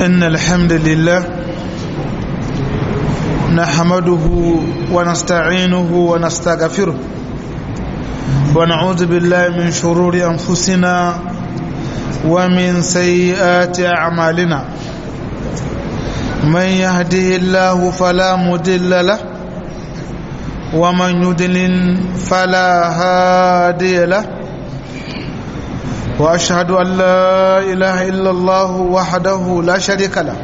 إن الحمد لله نحمده ونستعينه ونستغفره ونعوذ بالله من شرور أنفسنا ومن سيئات أعمالنا من يهده الله فلا مضل له ومن يضلل فلا هادي له واشهد ان لا اله الا الله وحده لا شريك له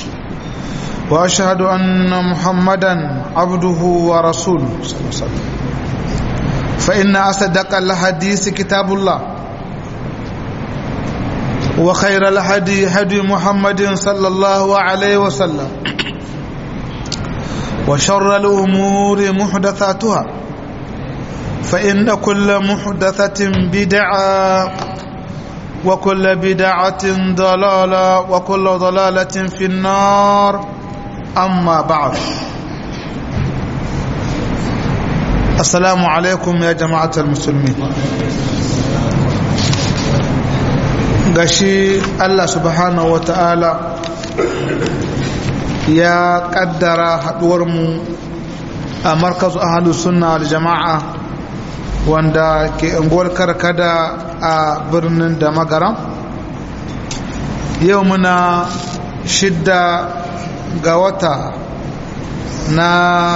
واشهد ان محمدا عبده ورسوله صلى الله عليه وسلم فان اصدق الحديث كتاب الله وخير الهدي هدي محمد صلى الله عليه وسلم وشر الامور محدثاتها فان كل محدثه بدعه وكل بدعة ضلالة وكل ضلالة في النار أما بعد السلام عليكم يا جماعة المسلمين gashi Allah subhanahu wa ta'ala ya kaddara haduwarmu a markazu ahalus sunna da jama'a wanda ke unguwar karkada a birnin da magaram yau muna shidda ga wata na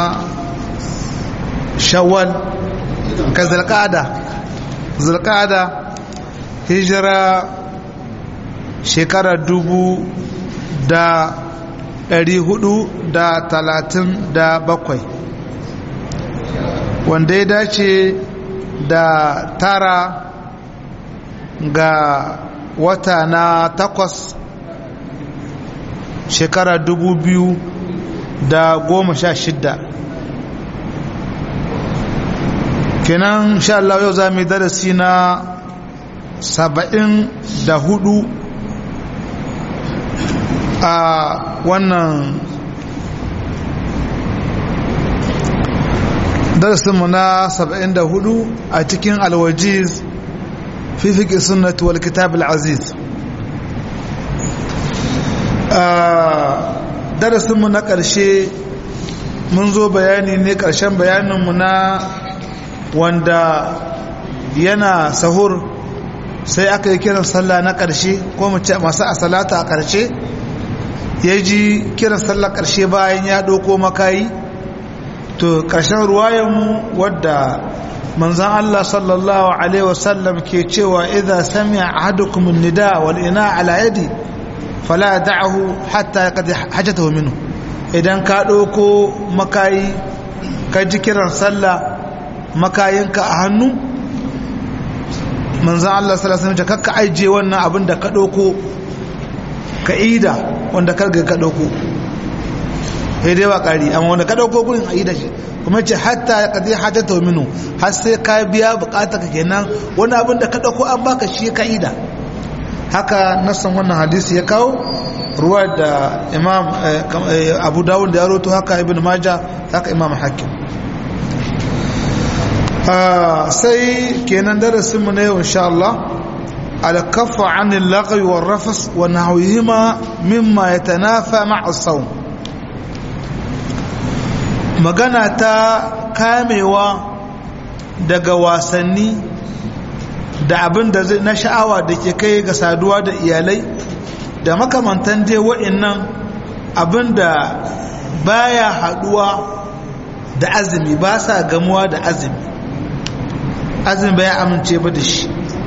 shawwal ka zalƙada zalƙada hijira shekarar dubu da ɗari hudu da talatin da bakwai wanda ya dace da tara ga wata na takwas shekara dubu biyu da goma sha shidda kenan sha Allah yau za mu yi darasi na saba'in da hudu a wannan darasinmu na 74 a cikin alwajiz fi fiƙi sunnatu wal kitab al-aziz darasinmu na ƙarshe mun zo bayani ne ƙarshen bayaninmu na wanda yana sahur sai aka yi kiran sallah na ƙarshe ko mu ce masu a salata a ƙarshe ya ji kiran sallah ƙarshe bayan ya ɗauko makayi to ƙarshen ruwayanmu wadda manzan Allah sallallahu Alaihi wasallam ke cewa idha sami'a ahadukum nida wal ina ala yadi fala da'ahu hatta qad hajatahu minhu idan ka ɗauko makayi ka ji kiran sallah makayinka a hannu manzan Allah sallallahu Alaihi wasallam kakka aije wannan abin da ka ɗauko ka ida wanda karga ka ɗauko sai dai ba ƙari amma wanda ka ɗauko gurin a yi da shi kuma ce hatta ka zai hajjata minu har sai ka biya bukata ka kenan wani abin da ka ɗauko an baka shi ka yi da haka nassan wannan hadisi ya kawo ruwa da imam abu dawud da ya roto haka ibn maja haka imam hakim sai kenan darasinmu na yau insha Allah الكف عن اللغو والرفس ونحوهما مما يتنافى مع الصوم magana ta kamewa daga wasanni da abin da na sha'awa da ke kai ga saduwa da iyalai da makamantan dai wa'annan abin da baya haduwa da azumi ba sa gamuwa da azumi azumi baya amince ba da shi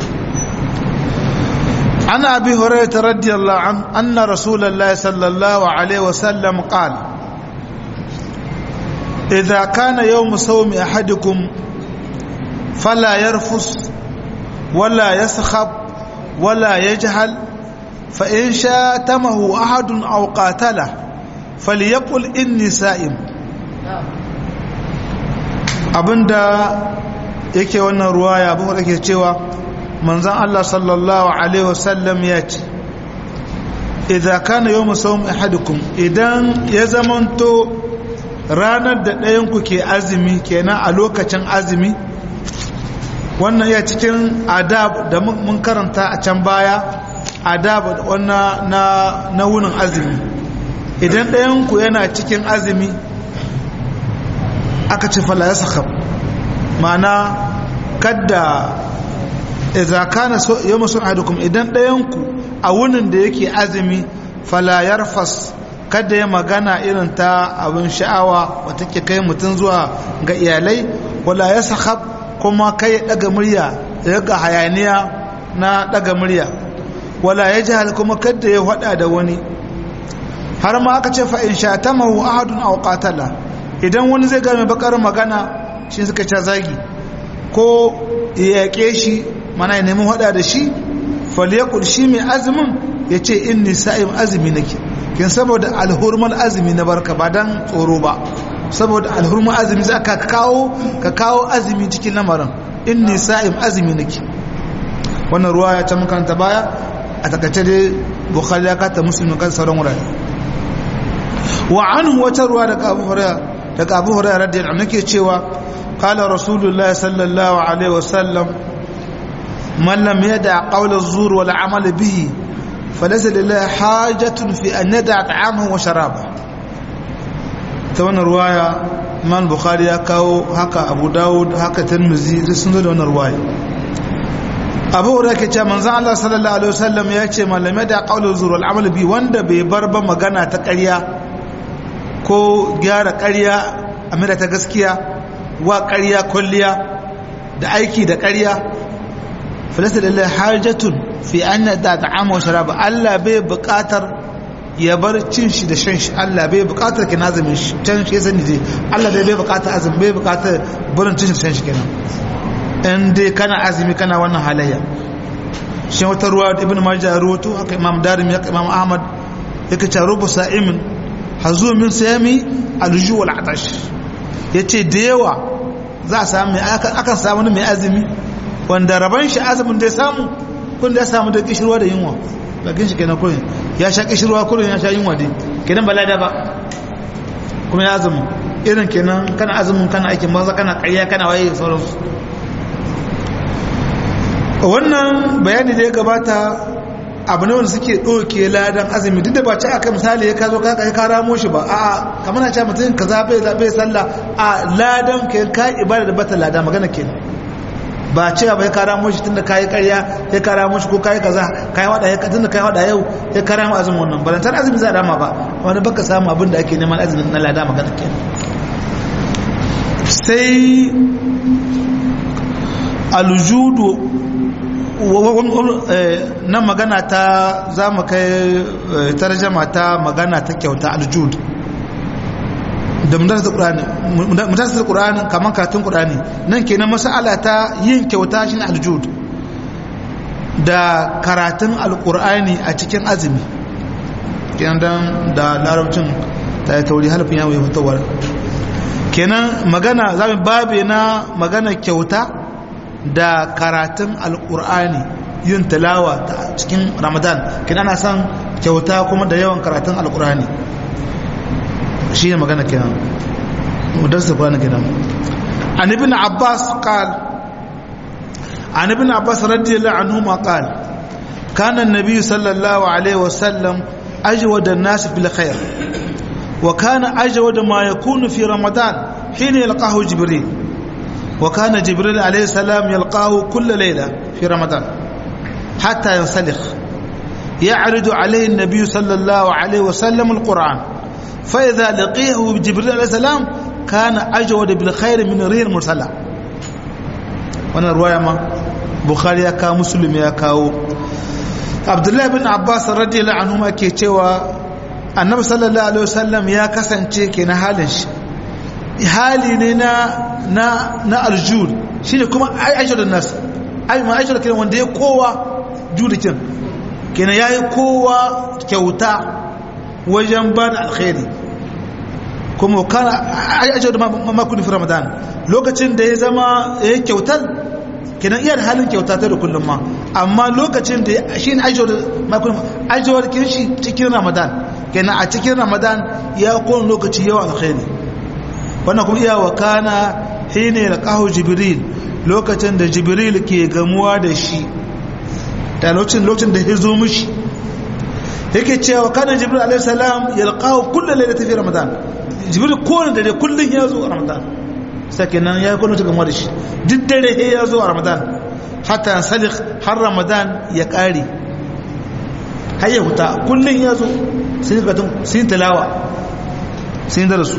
عن أبي هريرة رضي الله عنه أن رسول الله صلى الله عليه وسلم قال إذا كان يوم صوم أحدكم فلا يرفس ولا يسخب ولا يجهل فإن شاتمه أحد أو قاتله فليقل إني سائم abinda yake wannan ruwaya abu da ke cewa manzan Allah sallallahu Alaihi wasallam ya ce idza kana yawmu sawm ahadukum idan ya zamanto ranar da ɗayanku ke azumi kenan a lokacin azumi wannan ya cikin adab da mun karanta a can baya adab wannan na na wunin azumi idan ɗayan ku yana cikin azumi aka ce fala yasakhab ma'ana kadda idza kana yawma sun'adukum idan ɗayan ku a wunin da yake azumi fala yarfas kada ya magana irin ta abin sha'awa wata ke kai mutum zuwa ga iyalai wala ya sahab kuma kai ya daga murya ya ga hayaniya na daga murya wala ya jihal kuma kada ya hada da wani har ma aka ce fa in shatamahu ahadun aw qatala idan wani zai ga mai bakar magana shi suka ce zagi ko ya yake shi mana ya nemi hada da shi falyakul shi mai azumin ya ce inni sa'im azumi nake kin saboda alhurmal azumi na barka ba dan tsoro ba saboda alhurmal azumi za ka kawo ka kawo azumi cikin lamarin inni sa'im azumi nake wannan ruwa ya ta makanta baya a takaice dai bukhari ya kata muslim kan sauran wurare wa anhu wata ruwa daga abu hurairah daga abu hurairah radiyallahu anhu nake cewa qala rasulullahi sallallahu alaihi wasallam man lam yada qawla az-zur wal amal bihi فليس لله حاجة في أن ندع طعامه وشرابه توانا رواية من بخاري كاو هكا أبو داود هكا ترمزي سنة وانا رواية أبو هريرة كتا من زعل الله صلى الله عليه وسلم يأتي من لم يدع قول الزور والعمل بي وند ببرب مغانا تقريا ko gyara ƙarya a mira ta gaskiya wa ƙarya kwalliya da aiki da ƙarya falasta da lai hajjatun fi an da ta'ama wa sharaba Allah bai buƙatar ya bar cin shi da shan shi Allah bai buƙatar ki nazumin shi can shi sani dai Allah dai bai buƙatar azumi bai buƙatar barin cin shi da shan shi kenan in dai kana azumi kana wannan halayya shi wata ruwa da ibn majah ruwato haka imam darim ya imam ahmad yake ce rubu sa'imin hazu min sayami alju wal atash yace da yawa za a samu akan samu mai azumi wanda raban shi azumin da ya samu kun da ya samu da kishirwa da yunwa bakin shi kenan kurin ya sha kishirwa kurin ya sha yunwa dai kenan ba lada ba kuma ya azumin irin kenan kana azumin kana aikin maza kana ƙarya kana waye sauransu wannan bayani da ya gabata abu ne wanda suke ɗauke ladan azumi duk da ba ci aka misali ya ka zo ka ka ramo shi ba a'a kamar na ce mutum ka zaɓe zaɓe sallah a ladan ka ka ibada da bata lada magana kenan ba cewa bai kara mushi tunda kayi karya ya kara mushi ko kayi kaza kayi wada ya tunda kayi wada yau ya kara mu azumin wannan balantar azumi za a dama ba wani baka samu abin da ake neman azumin na lada magana ke sai aljudu na magana ta za mu kai tarjama ta magana ta kyauta aljud da mutasar ƙura'ani kamar karatun ƙura'ani nan kenan masala ta yin kyauta shi aljud da karatun alƙura'ani a cikin azumi kenan don da larabcin ta yi tauri halifin yawon fitowar kenan magana zami babe na magana kyauta da karatun alƙura'ani yin talawa cikin ramadan kenan ana son kyauta kuma da yawan karatun alƙura'ani shi ne magana kenan mudarsa kwana kenan an ibn abbas qal an ibn abbas radiyallahu anhu ma qal kana an-nabiy sallallahu alaihi wasallam ajwada an-nas bil khair wa kana ajwada ma yakunu fi ramadan hina yalqahu jibril wa kana jibril alaihi salam yalqahu kull layla fi ramadan hatta yansalikh يعرض عليه النبي صلى الله عليه وسلم القرآن فإذا لقيه جبريل عليه السلام كان أجود بالخير من ريح المرسلة وانا رواية ما بخاري يكا مسلم يكاو عبد الله بن عباس رضي الله عنهما كي تشوى النبي صلى الله عليه وسلم يا كسن تشيكي نهالش hali ne na na na aljud shine kuma aishar nas ai ma aishar kenan wanda ya kowa judikin kenan yayi kowa kyauta wajen ba da alkhairi kuma kana ajiyar da makon fi ramadan lokacin da ya zama ya yi kyautar kenan iya da halin kyauta ta da kullum ma amma lokacin da shi ne ajiyar makon ajiyar kirshi cikin ramadan kenan a cikin ramadan ya kowane lokaci yawan alkhairi wannan kuma iya wa kana hine da kawo jibril lokacin da jibril ke gamuwa da shi da lokacin da ya zo mishi yake cewa kana jibril alaihi salam yalqahu kullu laylatin fi ramadan jibril kowane dare kullun ya zo a ramadan sake nan ya kullu cikin wani shi duk dare ya zo a ramadan hatta salik har ramadan ya kare har ya huta kullun ya zo sun gatun sun tilawa sun darasu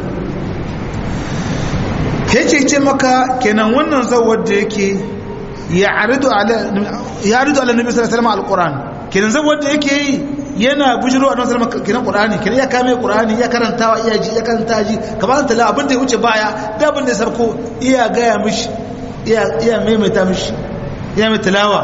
yake ce maka kenan wannan zawar da yake ya aridu ala ya aridu ala nabi sallallahu alaihi wasallam alquran kenan zawar da yake yi yana bujiro a nan salama kiran qur'ani kiran ya kame qur'ani ya karantawa iya ji ya karanta ji kamar tala abin da ya wuce baya da abin da ya sarko iya gaya mishi iya iya maimaita mishi iya mai tilawa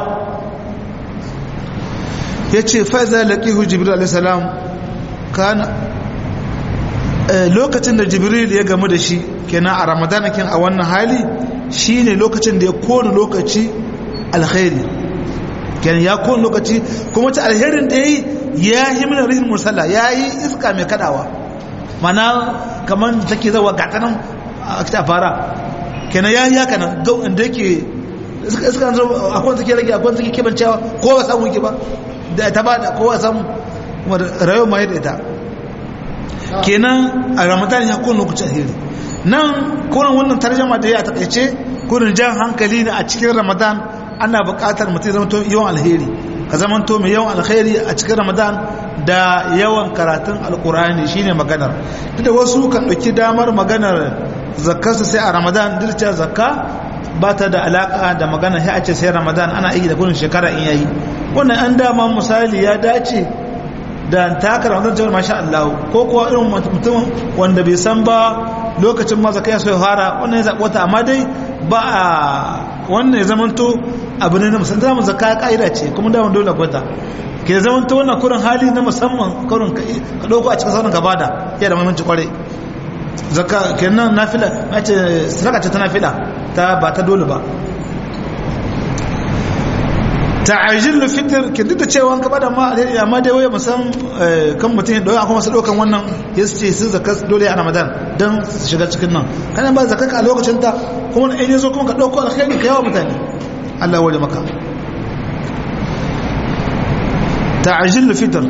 yace fa za laqihu jibril alayhi salam kana lokacin da jibril ya gamu da shi kenan a ramadana kin a wannan hali shine lokacin da ya kone lokaci alkhairi kenan ya kone lokaci kuma ta alherin da yayi ya yi mina rihin musalla ya yi iska mai kadawa mana kamar take zawa gatanan a ta fara kenan ya yi haka nan da yake iska iska zo akwai take rage akwai take kebancewa ko ba samu ki ba da ta ba da ko ba samu rayuwar mai da ita kenan a ramadan ya kowane lokacin alheri nan kurin wannan tarjama da ya takaice kurin jan hankali ne a cikin ramadan ana buƙatar mutum zama yawan alheri ka zamanto mai yawan alkhairi a cikin ramadan da yawan karatun alkur'ani shine maganar duk da wasu kan ɗauki damar maganar zakkarsu sai a ramadan duk da zakka ba ta da alaka da magana sai a ce sai ramadan ana aiki da gudun shekara in yayi wannan an dama misali ya dace da taka ramadan jawar masha Allah ko kuwa irin mutum wanda bai san ba lokacin ma zakka ya so ya fara wannan ya zaɓi wata amma dai ba a wannan ya zamanto abu ne na musamman zama zaka ka'ida ce kuma da dole kwata ke zamanto wannan kurin hali na musamman kurin ka dauko a cikin sauran gaba da ya da muhimmanci kwarai zaka kenan nafila mace sadaka ce ta nafila ta ba ta dole ba ta'ajil fitr ke duk da cewa ka bada ma amma dai waye musam kan mutum da akwai masu daukan wannan ya ce su zakka dole a Ramadan dan su shiga cikin nan kana ba zakka a lokacin ta kuma in yazo kuma ka dauko alkhairi ka yawa mutane Allah wale maka ta'ajil fitr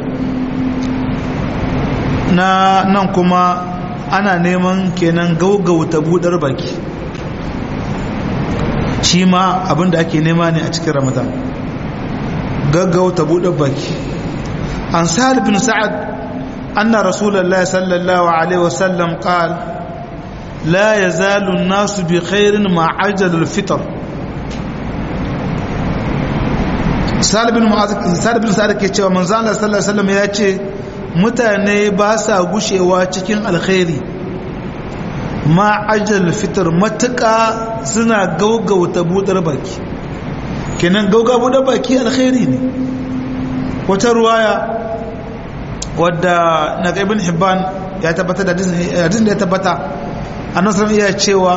na nan kuma ana neman kenan gaugauta budar baki shi ma abinda ake nema ne a cikin Ramadan gaggauta buɗe baki an sa'ad bin sa'ad anna rasulullahi sallallahu alaihi wasallam qal la yazalu an-nasu bi khairin ma ajala al-fitr sa'ad bin mu'adh sa'ad bin sa'ad ke cewa manzo Allah sallallahu alaihi wasallam ya ce mutane ba sa gushewa cikin alkhairi ma ajal fitar matuƙa suna gaugauta budar baki kenan gauga buɗe baki alkhairi ne wata ruwaya wadda na ibn hibban ya tabbata da hadisin da ya tabbata annabi sallallahu iya cewa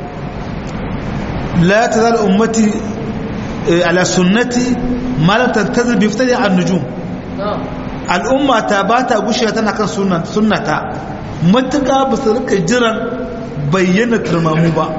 la tazal ummati ala sunnati ma lam tantazir bi iftari an nujum al'umma ta ba ta gushewa tana kan sunnata matuƙa ba su rika jiran bayyana turmamu ba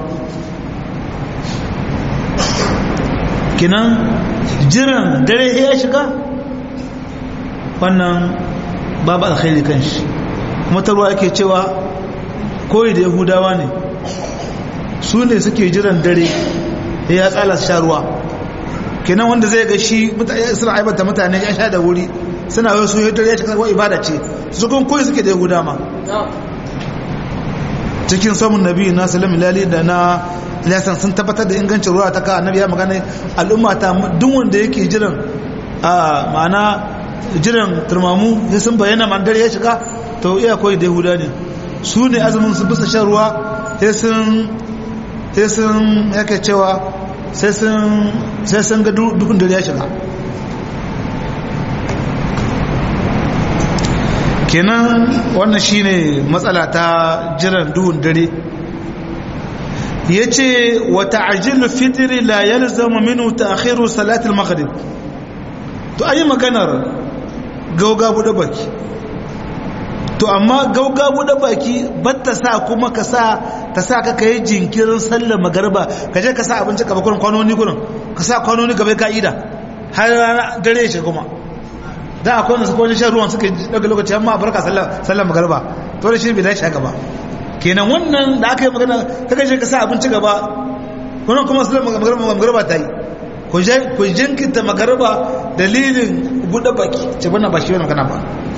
kinan jiran dare ya shiga wannan babu alkhairi kan shi kuma ta ruwa ake cewa koyi da yahudawa ne su ne suke jiran dare ya tsala sha ruwa kenan wanda zai ga shi suna aibata mutane ya sha da wuri suna yau su dare ya shiga wa ibada ce su kun koyi suke da yahuda ma cikin samun nabi na salam ilali da na ilasan sun tabbatar da ingancin ruwa ta ka annabi ya magana al'umma ta duk wanda yake jiran a ma'ana jiran turmamu ya sun bayyana man dare ya shiga to iya koyi da yahuda ne su ne azumin su bisa shan ruwa sai sun sai sun yake cewa sai sun sai sun ga dukun dare ya shiga kenan wannan shine matsala ta jiran duhun dare yace wa ta'jil fitri la yalzamu minhu ta'khiru salat al-maghrib to ayi maganar gauga bude baki to amma gauga bude baki batta sa kuma ka sa ta sa ka kai jinkirin sallar magariba ka je ka sa abinci ka bakon kwanoni gurin ka sa kwanoni gaba ka'ida har rana dare shi kuma da akwai wanda suka wani shan ruwan suka daga lokaci amma a barka sallar magarba to da shi bai dace haka ba kenan wannan da aka yi magana ta kashe ka sa abinci gaba wannan kuma sallar magarba ta yi ku jinkita magarba dalilin buɗe baki ce bana ba shi wani magana ba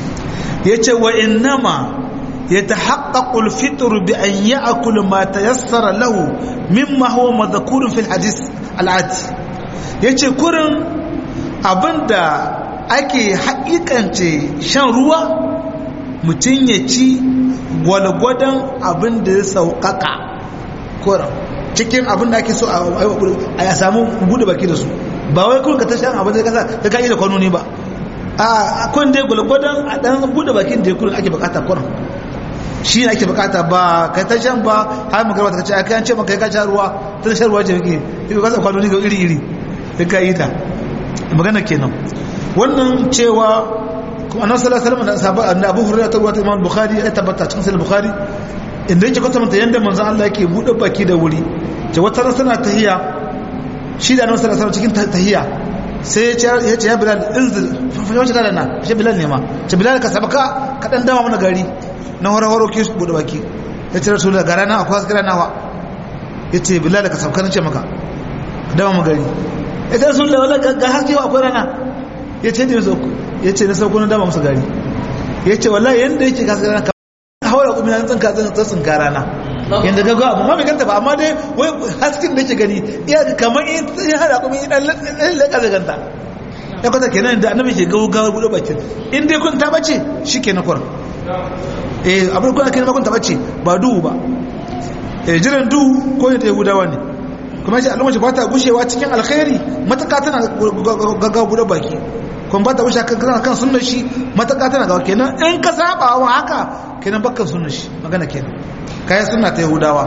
ya ce wa innama ya ta haƙaƙul fitur bi an yi akulu ma ta yassara lahu mimma huwa mazakurin fil hadis al'ati ya ce kurin abinda ake haƙiƙance shan ruwa mutum ya ci gwalgwadon abin da ya sauƙaƙa kurin cikin abin da ake so a samu buɗe baki da su ba wai kurin ka ta shan abin da ya kasa ta ka'i da kwanoni ba a kun dai gwalgwadon a ɗan buɗe bakin da ya kurin ake bukata kurin shi ne ake bukata ba kai ta shan ba har magana ta ce a kayan ce maka ya sha ruwa ta shan ruwa ce yake ya kasa kwanoni ga iri iri ya ka yi ta magana kenan wannan cewa annabi sallallahu alaihi wasallam da sahabba Abu Hurairah ta ruwata Imam Bukhari ya tabbata cikin sahih Bukhari inda yake kwatanta yanda manzon Allah yake bude baki da wuri ce wata ran tana tahiya shi da annabi sallallahu alaihi wasallam cikin tahiya sai ya ce ya ce ya Bilal inzil fa wace da na shi Bilal ne ma ce Bilal ka sabaka ka dan dama mana gari na horo ke su bude baki ya ce Rasulullah gara na akwai askara nawa ya ce Bilal ka sabaka nace maka ka dama mu gari ya ce Rasulullah wala ga hakewa akwai rana ya ce ne sauku ya ce na sauko na dama musu gari ya ce wallahi yadda yake kasu rana ka haura kuma yan tsinka tsin tsinka rana yadda ga gawa amma bai ganta ba amma dai wai haskin da yake gani iya kamar in ya hada kuma in dan leka da ganta ya kwata kenan da annabi ke gawo gawo gudu bakin in dai kun ta bace shi ke na kwar eh abin kuna kenan kun ta bace ba duhu ba eh jiran duhu ko ne ta yahudawa ne kuma shi al'umma ba ta gushewa cikin alkhairi mataka tana gaggawa buɗe baki kuma ba ta gushe kan kan sunnar shi mataka tana gawa kenan in ka saba wa haka kenan bakkan sunnar shi magana kenan kayan sunna ta yahudawa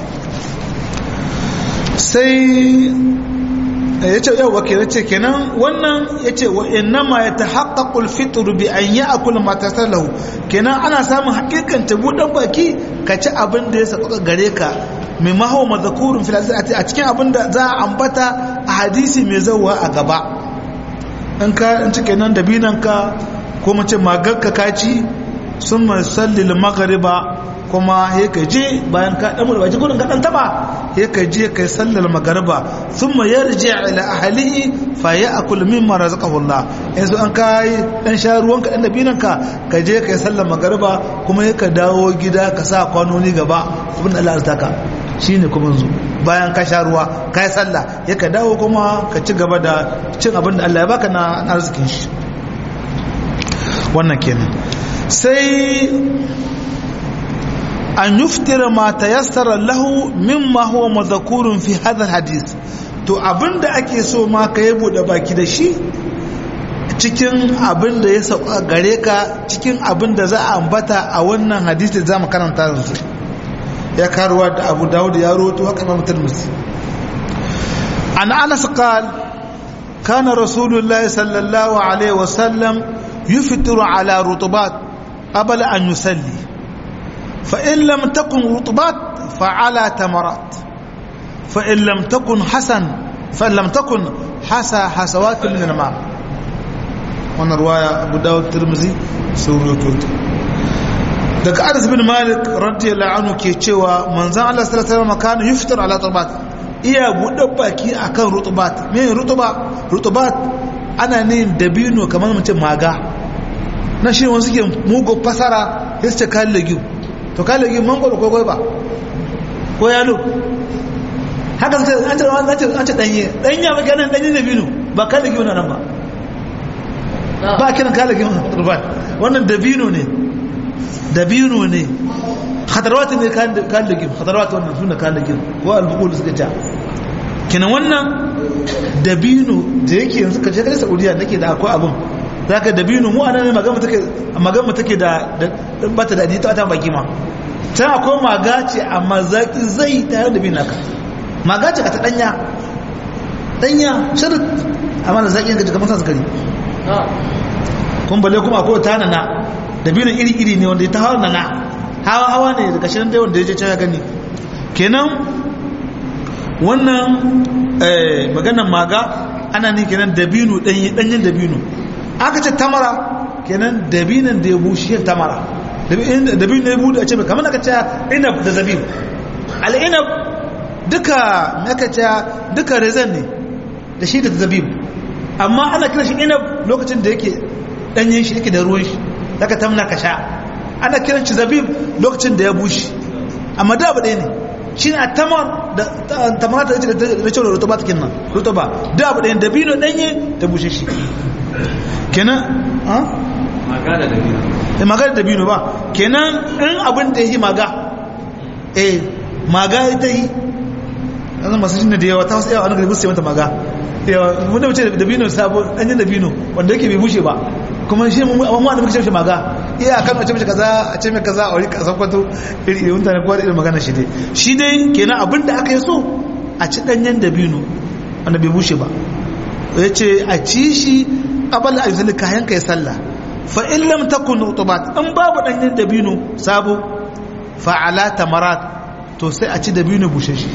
sai ya ce yau wakil ce kenan wannan ya ce wa innama ya ta haƙaƙul fitur bi an yi a kullum matasar lahu kenan ana samun hakikanta buɗan baki ka ci abin da ya sauƙaƙa gare ka mai maho mazakurin filasir a cikin abin da za a ambata a hadisi mai zauwa a gaba in ka in cike nan da binanka ko mace magarka kaci sun mai sallil magariba kuma ya ka je bayan ka dan mulbaji gurin ka dan taba ya ka je kai sallar magariba thumma yarji ila ahlihi fa ya'kul mimma razaqahu Allah yanzu an kai dan sha ruwan ka dan dabinan ka ka je kai sallar magariba kuma ya ka dawo gida ka sa kwanoni gaba abin da Allah ya ka shine kuma yanzu bayan ka sha ruwa kai sallah ya ka dawo kuma ka ci gaba da cin abin da Allah ya baka na arzikin shi wannan kenan sai an yuftira ma tayassara lahu mimma huwa madhkurun fi hadha alhadith to abinda ake so ma ka yi bude baki da shi cikin abinda ya sauka gare ka cikin abinda za a ambata a wannan hadisi da zamu karanta yanzu ya karuwa da Abu Dawud ya rawaito haka Imam Tirmidhi an Anas qala كان رسول الله صلى الله عليه وسلم يفطر على رطبات قبل أن يصلي فإن لم تكن رطبات فعلى تمرات فإن لم تكن حسن فإن لم تكن حسى حسوات من الماء وانا رواية أبو داود الترمذي سوري كوت daga Anas bin Malik radiyallahu anhu ke cewa manzon Allah sallallahu alaihi wasallam kana yuftar ala turbat iya buɗe baki akan rutubat me rutuba rutubat ana ne dabino kamar mutum maga na shi wani suke mugu fasara sai su ce kayan legiu to kayan legiu mangoro ko ba ko yalo haka suka an ce an ce danye danya ba ganin danye dabino ba kayan legiu na nan ba ba kiran kayan legiu rutubat wannan dabino ne dabino ne khatarwat ne kayan legiu khatarwat wannan suna kayan legiu ko albukul suka ja kenan wannan dabino da yake yanzu ka je kai saudiya nake da akwai abun zaka dabino mu anan magana take magana take da bata da ta ta baki ma can akwai maga ce amma zaki zai tare da bin naka maga ce ka ta danya danya shirin amma da zaki ga kamar sa sukari kun balle kuma akwai ta nana dabino iri iri ne wanda ta hawa nana hawa hawa ne daga shirin da wanda ya je can ya gani kenan wannan maganan maga ana ne kenan dabino danyen dabino aka ce tamara kenan dabinan da ya bushe tamara dabin da ya bude a ce kamar aka ce inab da zabib al'inab duka aka ce duka rezan ne da shi da zabib amma ana kira shi inab lokacin da yake danyen shi yake da ruwan shi daga tamna ka sha ana kiran shi zabib lokacin da ya bushe amma da abu ɗaya ne shi ne a tamar da tamar da da cewa rutuba ta kinnan rutuba da abu ɗaya dabino ɗanye da bushe shi kenan ha maga da dabino eh maga da dabino ba kenan in abin da yi maga eh maga ita yi yanzu masu shi da yawa ta wasu yawa wani gari musu mata maga yawa wanda mace dabino sabo ɗanyen dabino wanda yake bai bushe ba kuma shi mu da muke ce maga iya kan wace mace kaza a ce mai kaza a wuri kasan kwato iri iri mutane kowa da irin magana shi dai shi dai kenan abin da aka yi so a ci ɗanyen dabino wanda bai bushe ba ya ce a ci shi abal a yuzuli kayan kai sallah fa in lam takun utubat in babu ɗanyen dabino sabo fa ala tamarat to sai a ci dabino bushe shi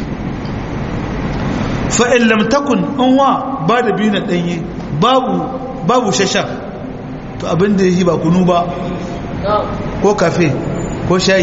fa in lam takun in wa ba dabino ɗanye babu babu shashan to abin da yi ba kunu ba ko kafe ko shayi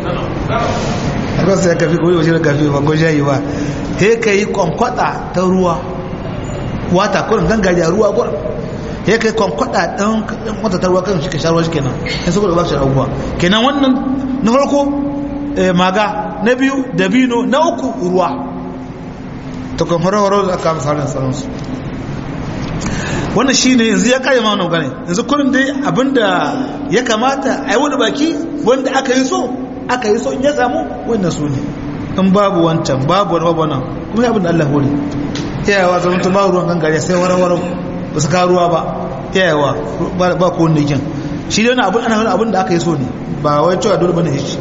sai kafe ko yi kafe ba ko shayi ba he ka yi kwankwada ta ruwa wata kurin gangajiya ruwa kurin he ka yi kwankwada ɗan wata ta ruwa kan shi ka sha ruwa shi kenan ya saboda ba shi abubuwa kenan wannan na farko maga na biyu dabino na uku ruwa ta kan horo-horo da aka misalin sauransu wannan shi ne yanzu ya kare ma wannan gane yanzu kurin dai abinda ya kamata a yi wani baki wanda aka yi so aka yi so in ya samu wannan su ne in babu wancan babu wani babu nan kuma abin da Allah hori iyayewa zama tun babu ruwan gangare sai warawar ba su kawo ruwa ba iyayewa ba ko wanda yakin shi dai wani abin ana wani abin da aka yi so ne ba wai cewa dole bane shi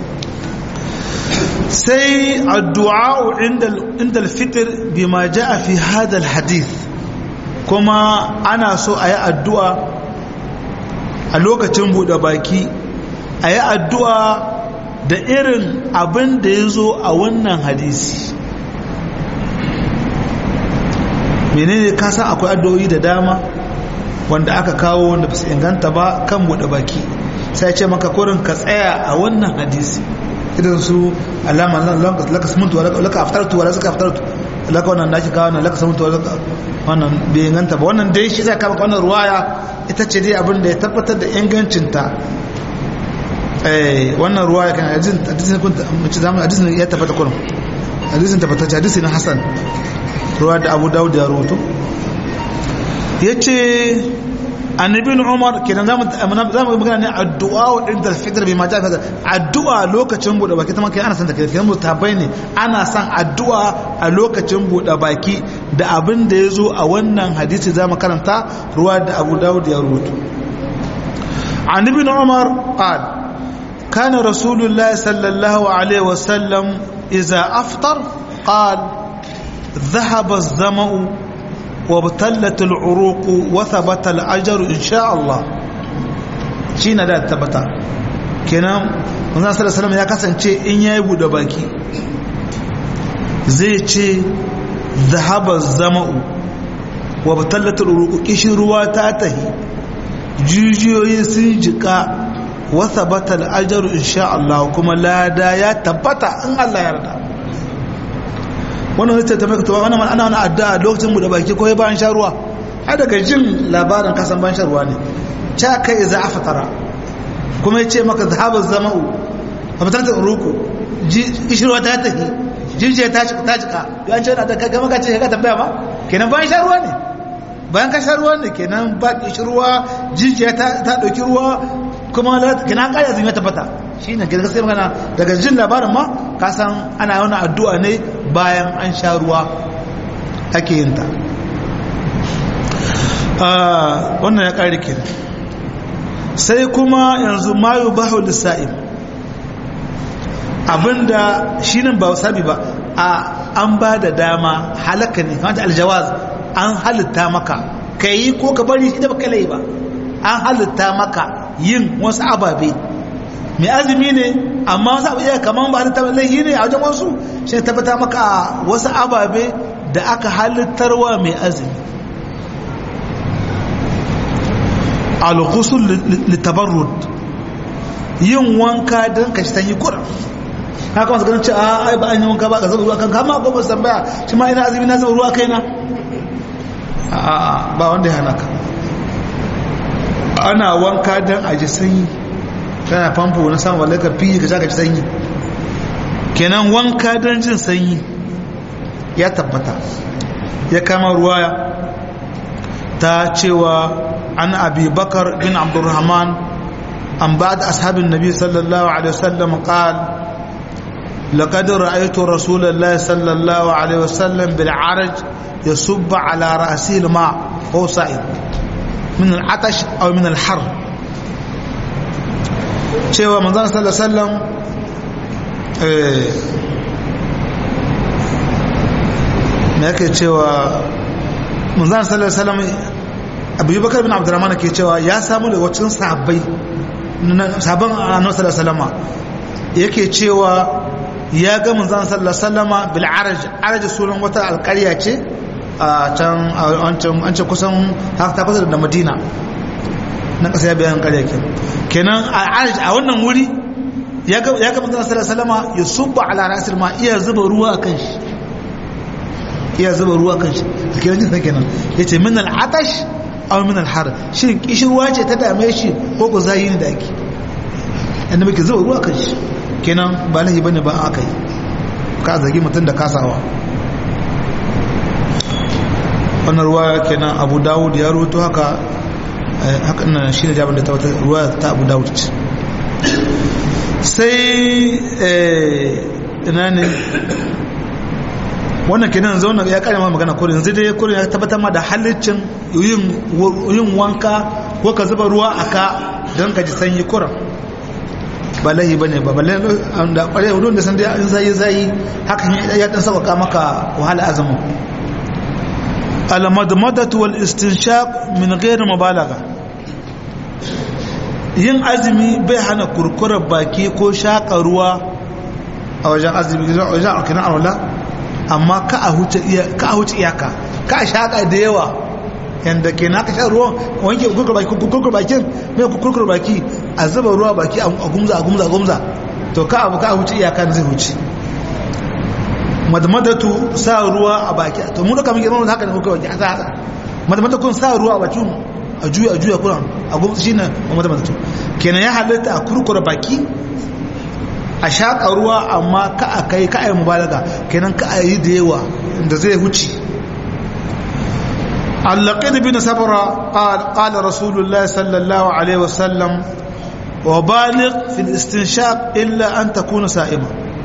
sai addu'a inda al-fitr bima ja'a fi hadha al-hadith kuma ana so a yi addu'a a lokacin buɗe baki a yi addu'a da irin abin da ya zo a wannan hadisi menene kasan akwai addu'o'i da dama wanda aka kawo wanda ba su inganta ba kan buɗe baki sai ce maka kurin ka tsaya a wannan hadisi idan su alama laka sumuntu laka aftartu wa laka aftartu laka wannan naki kawo wannan laka sumuntu laka wannan bai inganta ba wannan dai shi zai kama wannan ruwaya ita ce dai abin da ya tabbatar da ingancinta eh wannan ruwaya kan hadisin hadisin kun mace zamu hadisin ya tabbata kurum hadisin tabbatacce hadisi na hasan ruwa da abu dawud ya rawato yace annabi umar kenan zamu zamu magana ne addu'a wa inda al-fitr bi ma ja'a addu'a lokacin bude baki ta kai ana san da kai kenan mutabai ne ana san addu'a a lokacin bude baki da abin da yazo a wannan hadisi zamu karanta ruwa da Abu Dawud ya rubuto annabi umar qala kana rasulullahi sallallahu alaihi wasallam idza aftar qala ذهب الظمأ وابتلت العروق وثبت الأجر إن شاء الله شينا da tabbata kenan manzon sallallahu alaihi ya kasance in yayi bude baki zai ce zahaba zama'u wa batallatul uruq kishin ruwa ta tahi jijiyoyi sun jika wa thabata al-ajru insha Allah kuma lada ya tabbata in Allah ya yarda wannan wata ta maka wannan ana wani addu'a lokacin da baki ko bayan sha ruwa har daga jin labarin kasan bayan sha ruwa ne ta kai za a fatara kuma ya ce maka zahabar zama'u a fitar da ruku ishirwa ta tafi jirjiya ta cika ta cika ya ce wani da gama ka ce ka tambaya ba kenan bayan sha ruwa ne bayan ka sha ruwa ne kenan ba ishirwa jirjiya ta ɗauki ruwa kuma kenan ƙaya zai tabbata shi ne gaske sai magana daga jin labarin ma ka san ana wani addu'a ne bayan an sha ruwa ake yin ta wannan ya ƙari ke sai kuma yanzu mayu bahu lissa'im abinda shi nan ba sabi ba a an ba da dama halaka ne kamata aljawaz an halitta maka ka yi ko ka bari shi da baka lai ba an halitta maka yin wasu ababe mai azumi ne amma wasu abu iya kamar ba halittar laihi ne a wajen wasu shi ne tabbata maka wasu ababe da aka halittarwa mai azumi al-ghusl litabarrud yin wanka don ka shi sanyi kuran haka wasu ganin ce a ai ba an yi wanka ba ka zuba ruwa kan kama ko ba san baya shi ma ina azumi na zuba ruwa kaina a ba wanda ya hana ka ana wanka don a ji sanyi kana famfo na samun wallaka fiye ka sha ka ji sanyi kenan wanka don jin sanyi ya tabbata ya kama ruwaya ta cewa an abi bakar bin abdurrahman an ba da ashabin nabi sallallahu alaihi wasallam qal لقد رأيت رسول الله صلى الله عليه وسلم بالعرج يصب على رأسه الماء وهو صائم من العطش أو من الحر cewa manzon sallallahu alaihi wasallam me yake cewa manzon sallallahu alaihi wasallam Abu Bakar bin Abdurrahman ke cewa ya samu da wacin sahabbai sabon annabi sallallahu alaihi wasallam yake cewa ya ga manzon sallallahu alaihi wasallam bil araj araj sunan wata alƙarya ce a can an ce kusan ta kusa da Madina na ƙasa ya bayan ƙarya ke kenan a wannan wuri ya ga manzan salama ya subba ala rasul ma iya zuba ruwa a kan shi iya zuba ruwa a kan shi a kenan jinsa kenan ya ce min al'atash a min al'har shi kishirwa ce ta dame shi ko ku zayi ne da ake yadda muke zuba ruwa a kan shi kenan ba lahi bane ba aka yi ka zagi mutum da kasawa wannan ruwa kenan abu dawud ya rubuto haka haka ina shi ne jabin da ta wata ruwa ta abu dawud ce sai ina ne wannan kenan zauna ya kare ma magana kurin yanzu dai kurin ya tabbatar ma da halicin yin wanka ko ka zuba ruwa a ka don ka ji sanyi kurin ba lahi ba ne ba balle da kware hudun da san dai an zai zai hakan ya dan sauka maka wahala azumin al-madmadatu wal istinshaq min ghairi mubalagha yin azumi bai hana kurkurar baki ko shaƙa ruwa a wajen azumi wajen alkinan alwala amma ka a huce iyaka ka a shaƙa da yawa yadda ke na ka sha ruwan wanke kurkur bakin mai kurkur baki a zuba ruwa baki a gumza a gumza a gumza to ka abu ka a huce iyaka da zai huce madmadatu sa ruwa a baki to mu da kamar girman haka da kurkur baki a sa haka madmadatu sa ruwa a bakin a juya a juya kuran a gwamnati shi ne a matamata kenan ya halitta a kurkura baki a shaƙa ruwa amma ka a kai ka a yi mubalaga kenan ka a yi da yawa da zai huce allaƙid bin sabara ƙala rasulullah sallallahu alaihi wasallam wa balig fil istinshaq illa an takuna sa'ima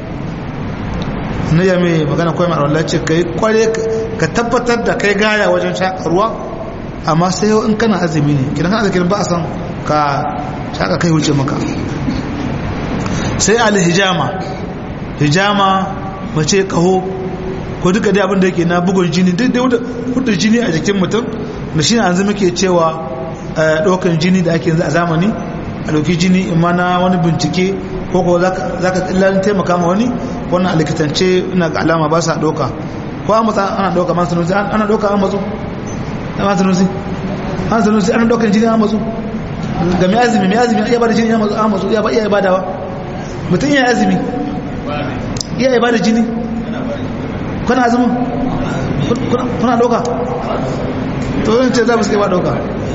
ne ya mai magana kawai mai Allah ce kai kware ka tabbatar da kai gaya wajen shaƙa ruwa amma sai yau in kana azumi ne kidan kana zikirin ba a san ka shaka kai wuce maka sai alhijama hijama mace kaho ko duka dai abin da yake na bugun jini duk da hudu jini a jikin mutum da shi an zama ke cewa ɗaukan jini da ake yanzu a zamani a ɗauki jini imma na wani bincike ko ko za ka tsillalin taimaka ma wani wannan a likitance ina ga alama ba sa ɗauka ko an matsa ana ɗauka masu nuzi ana ɗauka an matsu an sanusi an sanusi an daukan jini an matsu ga mai azumi mai azumi iya bada jini an matsu iya ba iya badawa mutum iya azumi iya bada jini kuna azumin kuna dauka to yin ce za mu suke ba dauka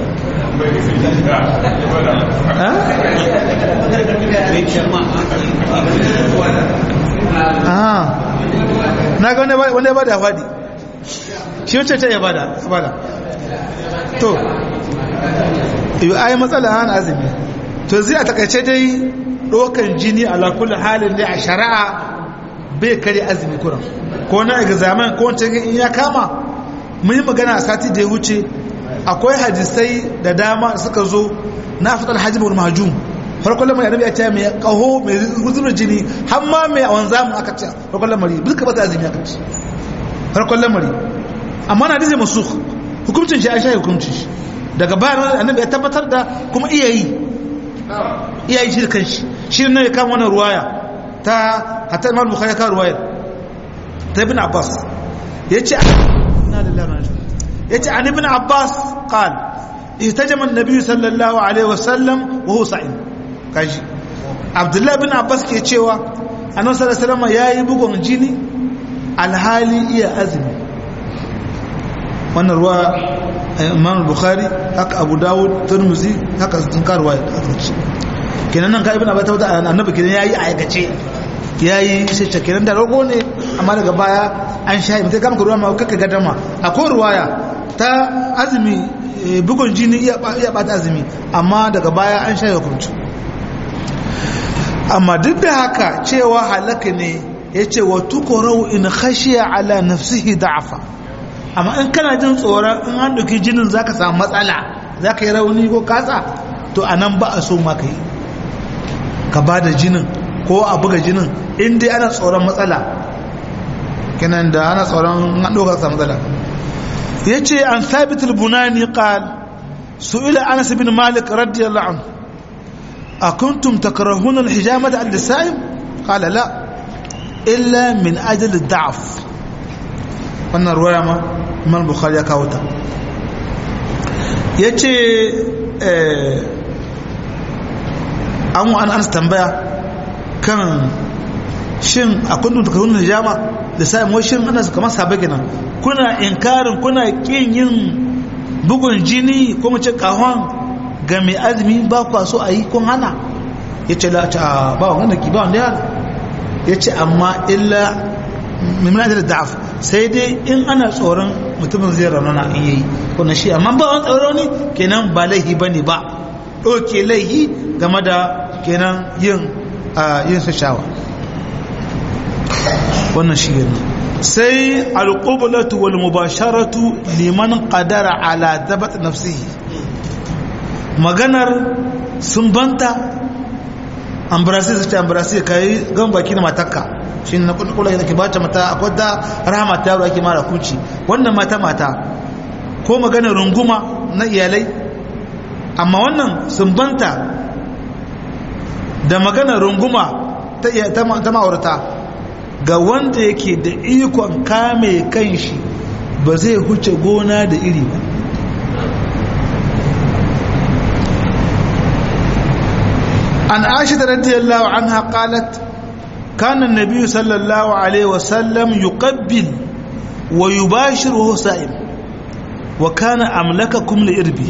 na ga wanda ya bada fadi shi wacce ta ya bada to yi ayi matsala an azumi to zai a takaice dai ɗaukar jini ala kulli halin da a shari'a bai kare azumi kuran ko na examen ko wancan in ya kama mun yi magana a sati da ya wuce akwai hadisai da dama suka zo na fitar hajjimar mahajum farkon lamari annabi ya ce mai kaho mai zubar jini har ma mai wanzamu aka ce farkon lamari duka ba ta azumi aka ce farkon lamari amma na hadisi masu hukuncin shi an sha hukuncin shi daga bayan annabi ya tabbatar da kuma iya yi iya yi shi da kanshi shi ne ya kama wannan ruwaya ta hatta imam bukhari ya kawo ruwayar ta ibn abbas ya ce ya ce an ibn abbas qal ihtajama annabi sallallahu alaihi wasallam wa huwa sa'im kaji abdullahi bin abbas ke cewa annabi sallallahu alaihi wasallam yayi bugun jini alhali iya azumi wannan ruwa imam bukhari haka abu dawud turmuzi haka sun karuwa da azumci kenan nan ka ibn abbas ta annabi kenan yayi aikace yayi sai ce kenan da rago ne amma daga baya an shayi mutai kama ruwa ma kaka gadama akwai ruwaya ta azumi bugun jini iya bata azumi amma daga baya an shayi hukunci amma duk da haka cewa halaka ne ya ce wa tukorau in khashiya ala nafsihi da'afa amma in kana jin tsoron in an ɗauki jinin za ka samu matsala za ka yi rauni ko kasa to a nan ba a so ma ka yi ka ba da jinin ko a buga jinin in dai ana tsoron matsala kinan da ana tsoron an ɗauka samu matsala ya ce an sabit bunani qal su'ila anas bin malik radiyallahu anhu akuntum takrahuna al-hijamata al-lisa'im qala la illa min ajli da'af wannan ruwaya ma imam bukhari ya kawo ta yace eh an wa an tambaya kan shin akwai dun takarun hijama da sai mu shin ana kamar sabai kenan kuna inkarin kuna kin yin bugun jini ko mu ce kahon ga mai azumi ba kwa so a yi kun hana yace la ta ba wanda ki ba wanda ya yace amma illa mimina da da'af sai dai in ana tsoron mutumin zai raunana in yayi kuna shi amma ba wani tsoro ne kenan ba laihi bane ba ɗauke laihi game da kenan yin yin su shawa wannan shi ne sai alƙublatu wal mubasharatu liman qadara ala dabat nafsihi maganar sun banta ambrasi su ce ambrasi kai gan baki na matakka shi na kula da ke bata mata akwai da rahama ta yaro ake mara kuci wannan mata mata ko maganar runguma na iyalai amma wannan sun banta da maganar runguma ta ma'aurata ga wanda yake da ikon kame kanshi ba zai huce gona da iri ba an aisha radiyallahu anha qalat kana an-nabiy sallallahu alaihi wasallam yuqabbil wa yubashiru sa'im wa kana amlakakum li irbi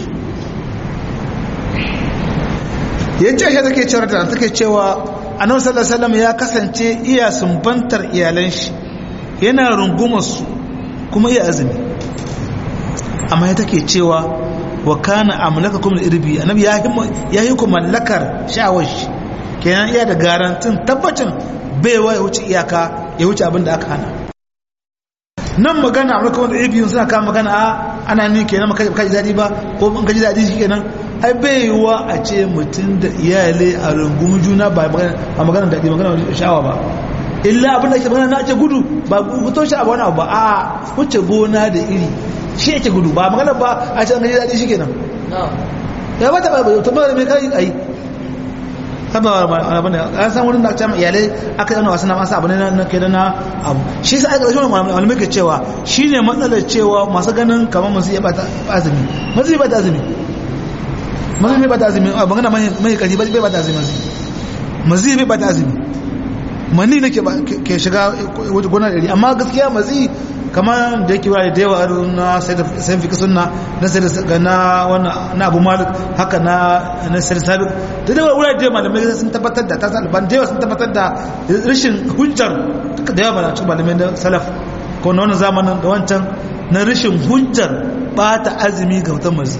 yace shi take cewa da take cewa annabi sallallahu alaihi wasallam ya kasance iya sumbantar iyalan shi yana rungumar su kuma iya azumi amma ya take cewa wa kana amlakakum al-irbi annabi ya ya yi ku mallakar shawar shi kenan iya da garantin tabbacin baiwa ya wuce iyaka ya wuce abin da aka hana nan magana amlakakum al-irbi suna kama magana a ana ni kenan maka ji dadi ba ko in ka ji dadi shi kenan ai baiwa a ce mutum da iyalai a rungumin juna ba magana daɗi magana sha'awa ba illa abin da ke magana na ce gudu ba fito shi a wani abu ba a wuce gona da iri shi yake gudu ba magana ba a ce an gaji daɗi shi kenan ya ba ta ba ba ta ba da mai kai ai haba abin da an san wurin da aka iyalai aka yana wasu na masa abu ne na kai na abu shi sa aka rashin malamai ke cewa shi ne matsalar cewa masu ganin kamar masu iya bata azumi masu iya bata azumi mazi bai bata azumi a magana mai kaji bai bata azumi mazi bai bata azumi mani ne ke shiga gona ɗari amma gaskiya mazi kamar da yake wurare da yawa na sai fi sunna na sai na wannan na abu malik haka na na sai sabi da yawa wurare da yawa malamai sun tabbatar da ta alban da yawa sun tabbatar da rashin hujjar da yawa malamai malamai na salaf ko na wannan zamanin da wancan na rashin hujjar bata azumi ga mutum mazi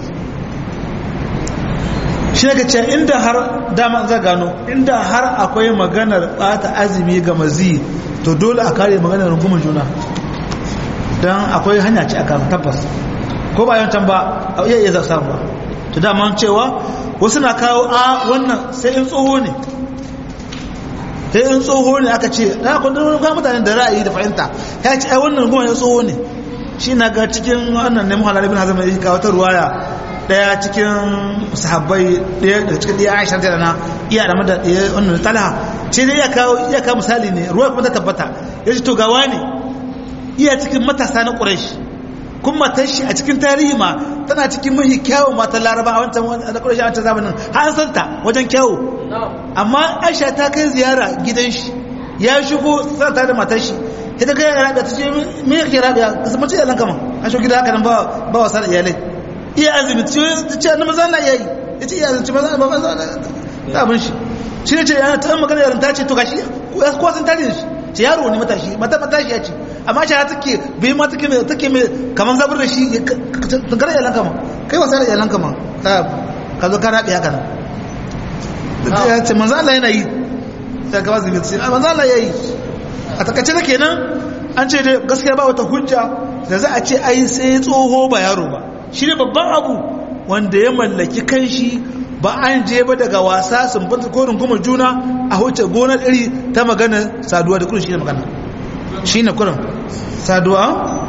shi ne ce inda har dama za gano inda har akwai maganar bata azumi ga mazi to dole a kare maganar rungumar juna don akwai hanya ce a kan tabbas ko ba yancan ba a iya iya samu ba to dama cewa wasu na kawo a wannan sai in tsoho ne sai in tsoho ne aka ce na kundin wani mutane da ra'ayi da fahimta ya ce ai wannan rungumar ya tsoho ne shi na ga cikin wannan ne muhallar ibn hazm ya kawo ta ruwaya daya cikin sahabbai daya daga cikin daya aisha da na iya da mada daya wannan talha ce dai iya kawo iya kawo misali ne ruwa kuma ta tabbata ya ce to gawa ne iya cikin matasa na quraish kun matar shi a cikin tarihi ma tana cikin mahi kyawun matan laraba a wancan da kudin a wancan zamanin har san ta wajen kyawu amma aisha ta kai ziyara gidan shi ya shigo sarta da matar shi ita kai ya rabiya ta ce me yake rabiya ka san mace yalan kama a shi gida haka nan ba ba wasa da iyalai iya azumi ta ce na maza Allah yayi ya ce iya azumi maza ba maza da abin shi shi ne ce yana ta magana yaran ta ce to gashi ko sun tarihin shi ce yaro ne matashi mata matashi ya ce amma shi take bai ma take mai take mai kaman zabar da shi tangara yalan kama kai wasa da yalan kama ka zo ka rabe haka nan ya ce manzo Allah yana yi ya ga wasu bitsi manzo Allah yayi a takaice da kenan an ce dai gaskiya ba wata hujja da za a ce ai sai tsoho ba yaro ba shi ne babban abu wanda ya mallaki kanshi ba an je ba daga wasa sun banta ko rungumar juna a huce gonar iri ta magana saduwa da kurin shi ne magana shi ne kurin saduwa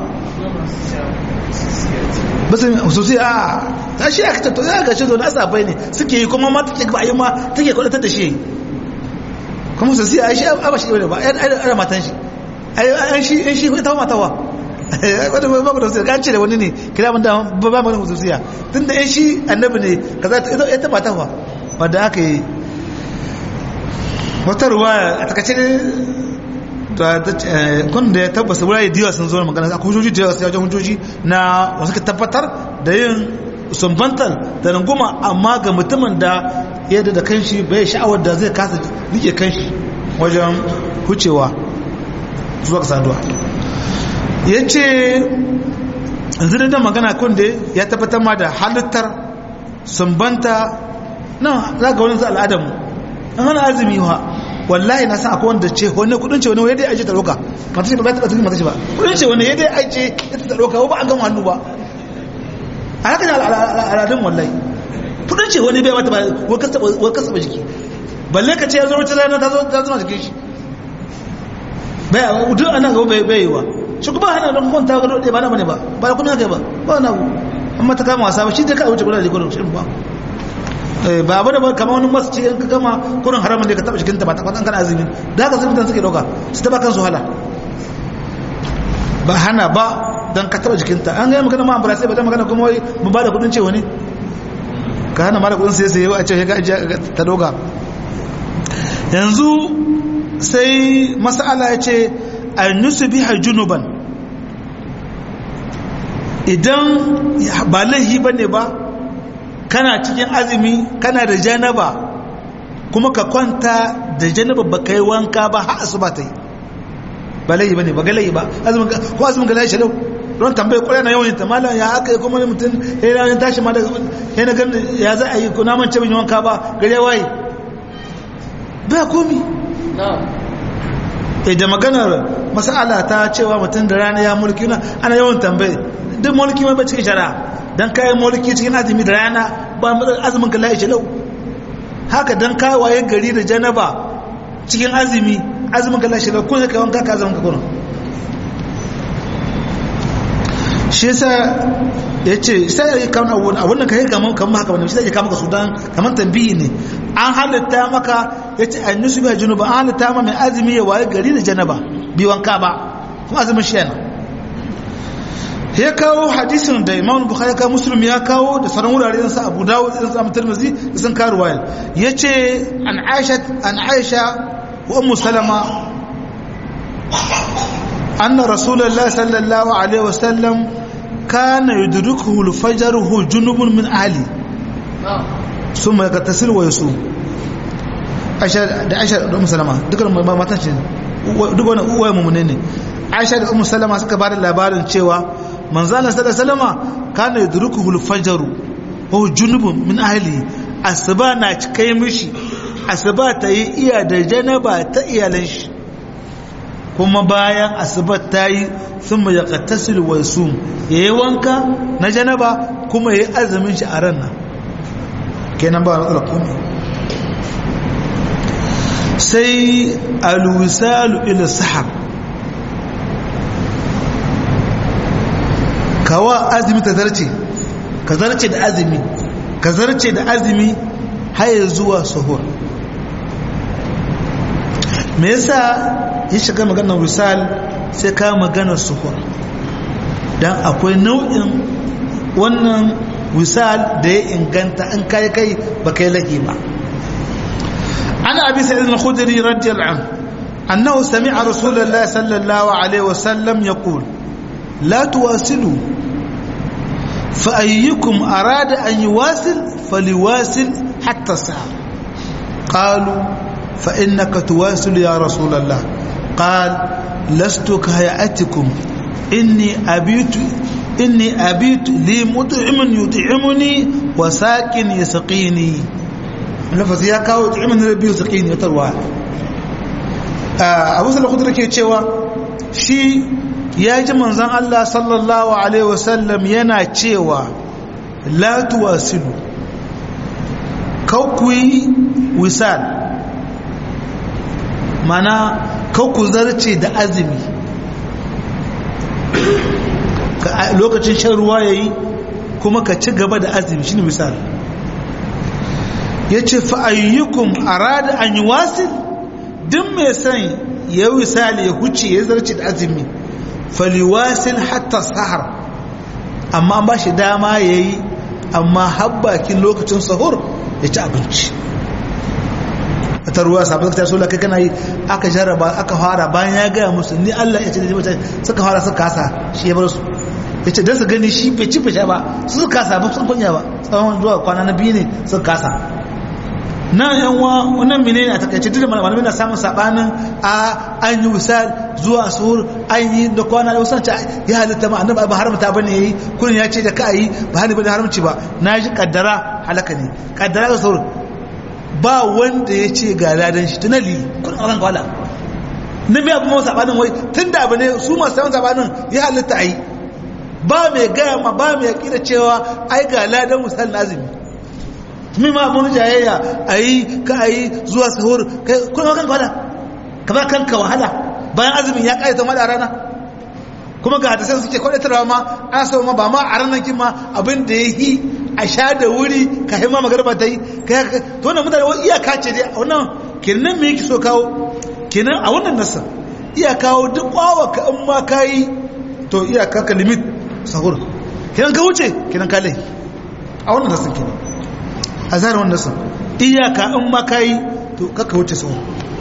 basu hususi a ta shi aka tatto ya gashi zo na asabai ne suke yi kuma ma take ba yi ma take kwadatar da shi kuma hususi a shi a ba shi ba a matan shi an shi an shi ta matawa wadda ba ba da hususi kan ce da wani ne kira mun da ba ba mana hususiya tun da yan shi annabi ne kaza ita ita matawa wadda aka yi wata ruwa a takaice kun da ya tabbasa wurare da yawa sun zo magana akwai hujjoji da yawa sai wajen hujjoji na wasu ka tabbatar da yin sumbantar da runguma amma ga mutumin da yadda da kanshi bai sha'awar da zai kasa rike kanshi wajen hucewa zuwa ga saduwa ya ce yanzu da magana kun da ya tabbatar ma da halittar sumbanta nan za ga wani al'adamu an hana azumi wa wallahi na san akwai wanda ce wani kudin ce wani yadda aje ta roka mata ce ba ta tsakin mata ce ba kudin ce wani yadda aje ita ta roka ba an gama hannu ba a haka ne al'adun wallahi kudin ce wani bai mata ba wani kasa ba jiki balle ka ce ya zo wata rana ta zo ta zama jikin shi bai a duk ana gaba bai yi wa shi kuma hana don kwanta ga dole ba na bane ba ba da kuna kai ba ba na ku amma ta kama wasa ba shi dai ka wuce gudanar da gudun shirin ba ba abu da ba kama wani masu ce ka gama kurin haramun da ka taba jikinta ba ta kwatan kan azumi da haka zurfitan suke dauka su taba kansu hala ba hana ba don ka taba jikinta an gaya magana ma ambara sai ba ta magana kuma wai mu ba da kudin cewa ne ka hana mara kudin sai sai a ce ka ajiye ta doga yanzu sai masala ya ce a nusu biha junuban idan ba laihi ba ne ba kana cikin azumi kana da janaba kuma ka kwanta da janaba ba ka yi wanka ba har asuba ta yi ba laihi ba ne ba galayi ba ko azumin galayi shalau don tambaye kwarai na yawan ta malam ya aka yi kuma ne mutum ya yi tashi ma da ya na gani ya za a yi ko naman ce bin wanka ba gare waye ba komi da maganar masala ta cewa mutum da rana ya mulki na ana yawan tambaye duk mulki mai ba cikin shari'a don kayan mulki cikin azumi da rana ba azumin ka la'ishi lau haka don kawaye gari da janaba cikin azumi azumin ka la'ishi lau ko zai kawon kaka azumin ka kuna shi yasa ya ce sai ya yi kawon abubuwan abun da ka yi kamar kamar haka wani shi zai kama ka su don kamar tambiyi ne an halitta maka ya ce an nusu biya junuba an halitta ma mai azumi ya waye gari da janaba bi wanka ba kuma azumin shi yana ya kawo hadisin da imam bukhari ya kawo muslim ya kawo da sauran wurare sa abu dawud da sa tirmidhi da sun kawo ruwaya yace an aisha an aisha wa ummu salama anna rasulullahi sallallahu alaihi wasallam kana yudrikuhu al-fajr hu junubun min ahli thumma yagtasil wa yusum aisha da aisha da ummu salama dukkan matan ce duk wani uwaye mu'mine ne aisha da ummu salama suka bada labarin cewa manzana sada salama kana yudrikuhu al-fajr wa junubun min ahli asuba na cikai mishi asuba ta yi iya da janaba ta iyalan shi kuma bayan asuba ta yi thumma yaqtasil wa yasum yayi wanka na janaba kuma yayi azumin shi a ran nan kenan ba matsala komai sai al-wisalu ila sahar kawa azumi ta zarce ka zarce da azumi ka zarce da azumi haye zuwa suhur me yasa ya shiga maganar wisal sai ka maganar suhur dan akwai nau'in wannan wisal da ya inganta an kai kai ba kai lahi ba ana abi sa'id al-khudri radiyallahu anhu annahu sami'a rasulullahi sallallahu alaihi wasallam yaqul la tuwasilu fa ayyukum arada an yuwasil faliwasil hatta sa'a qalu fa innaka tuwasil ya rasulullah qal lastu kahayatikum inni abitu inni abitu li mut'imun yut'imuni wa sakin yasqini lafazi ya kawo yut'imun rabbi yasqini ya tarwa Abu Sa'id al-Khudri ke cewa shi ya ji manzon Allah sallallahu alaihi wasallam yana cewa la tuwasilu kawkuyi wisal mana kawku zarce da azumi lokacin shan ruwa ya yi kuma ka ci gaba da azumi shi ne misali ya ce fa'ayyukun arada an yi wasil duk mai son ya yi misali ya huce ya zarce da azumi faliwasil hatta sahar amma an ba shi dama ya yi amma habbakin lokacin sahur ya ci abinci ta ruwa sabon ta so kai kana yi aka jarraba aka fara bayan ya gaya musu ni Allah ya ce da mutane suka fara suka kasa shi ya bar su ya ce don su gani shi bai ci fisha ba su suka kasa ba sun kunya ba tsawon zuwa kwana na biyu ne suka kasa na yan wa wannan mene ne a takaice duk da malamai na samun sabanin a an yi wisal zuwa suhur an yi da kwana da wasu ya halitta ma annabi ba haramta bane yayi kullun ya ce da ka yi ba hani bane haramci ba na ji kaddara halaka ne kaddara da suhur ba wanda ya ce ga ladan shi tunali kun auren kwala na mai abu mawa sabanin wai tun da abu ne su masu saman sabanin ya halitta a yi ba mai gaya ma ba mai yaƙi da cewa ai ga ladan misal nazimi mi ma abun jayayya a yi ka a yi zuwa sahur kun auren kwala ka ba kanka wahala bayan azumin ya ƙayyata ma da rana kuma ga hadisai suke kwadatarwa ma ana so ma ba ma a ranar kin ma abin da ya yi a sha da wuri ka haima magarba ta yi to wannan mutane wani iyaka ce dai a wannan kenan me yake so kawo kenan a wannan nasa iya kawo duk kwawa ka in ma ka yi to iyaka ka limit sahur kenan ka wuce kenan ka lai a wannan nasa kenan a zarar wannan nasa iyaka in ma ka yi to kaka wuce sahur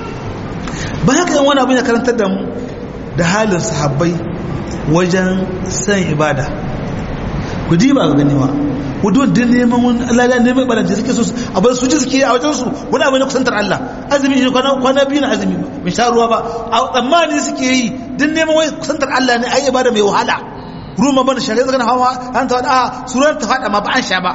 ba haka yan wani abin ya karantar da mu da halin sahabbai wajen san ibada ku diba ga ganewa wadda da neman wani Allah neman balance suke so abin su ji suke a wajen su wani abu ne kusantar Allah azumi ne kwana biyu na azumi mai sha ruwa ba a tsammani suke yi din neman wai kusantar Allah ne ayi ibada mai wahala ruma bana shari'a zagan hawa an ta wada surar ta fada ma ba an sha ba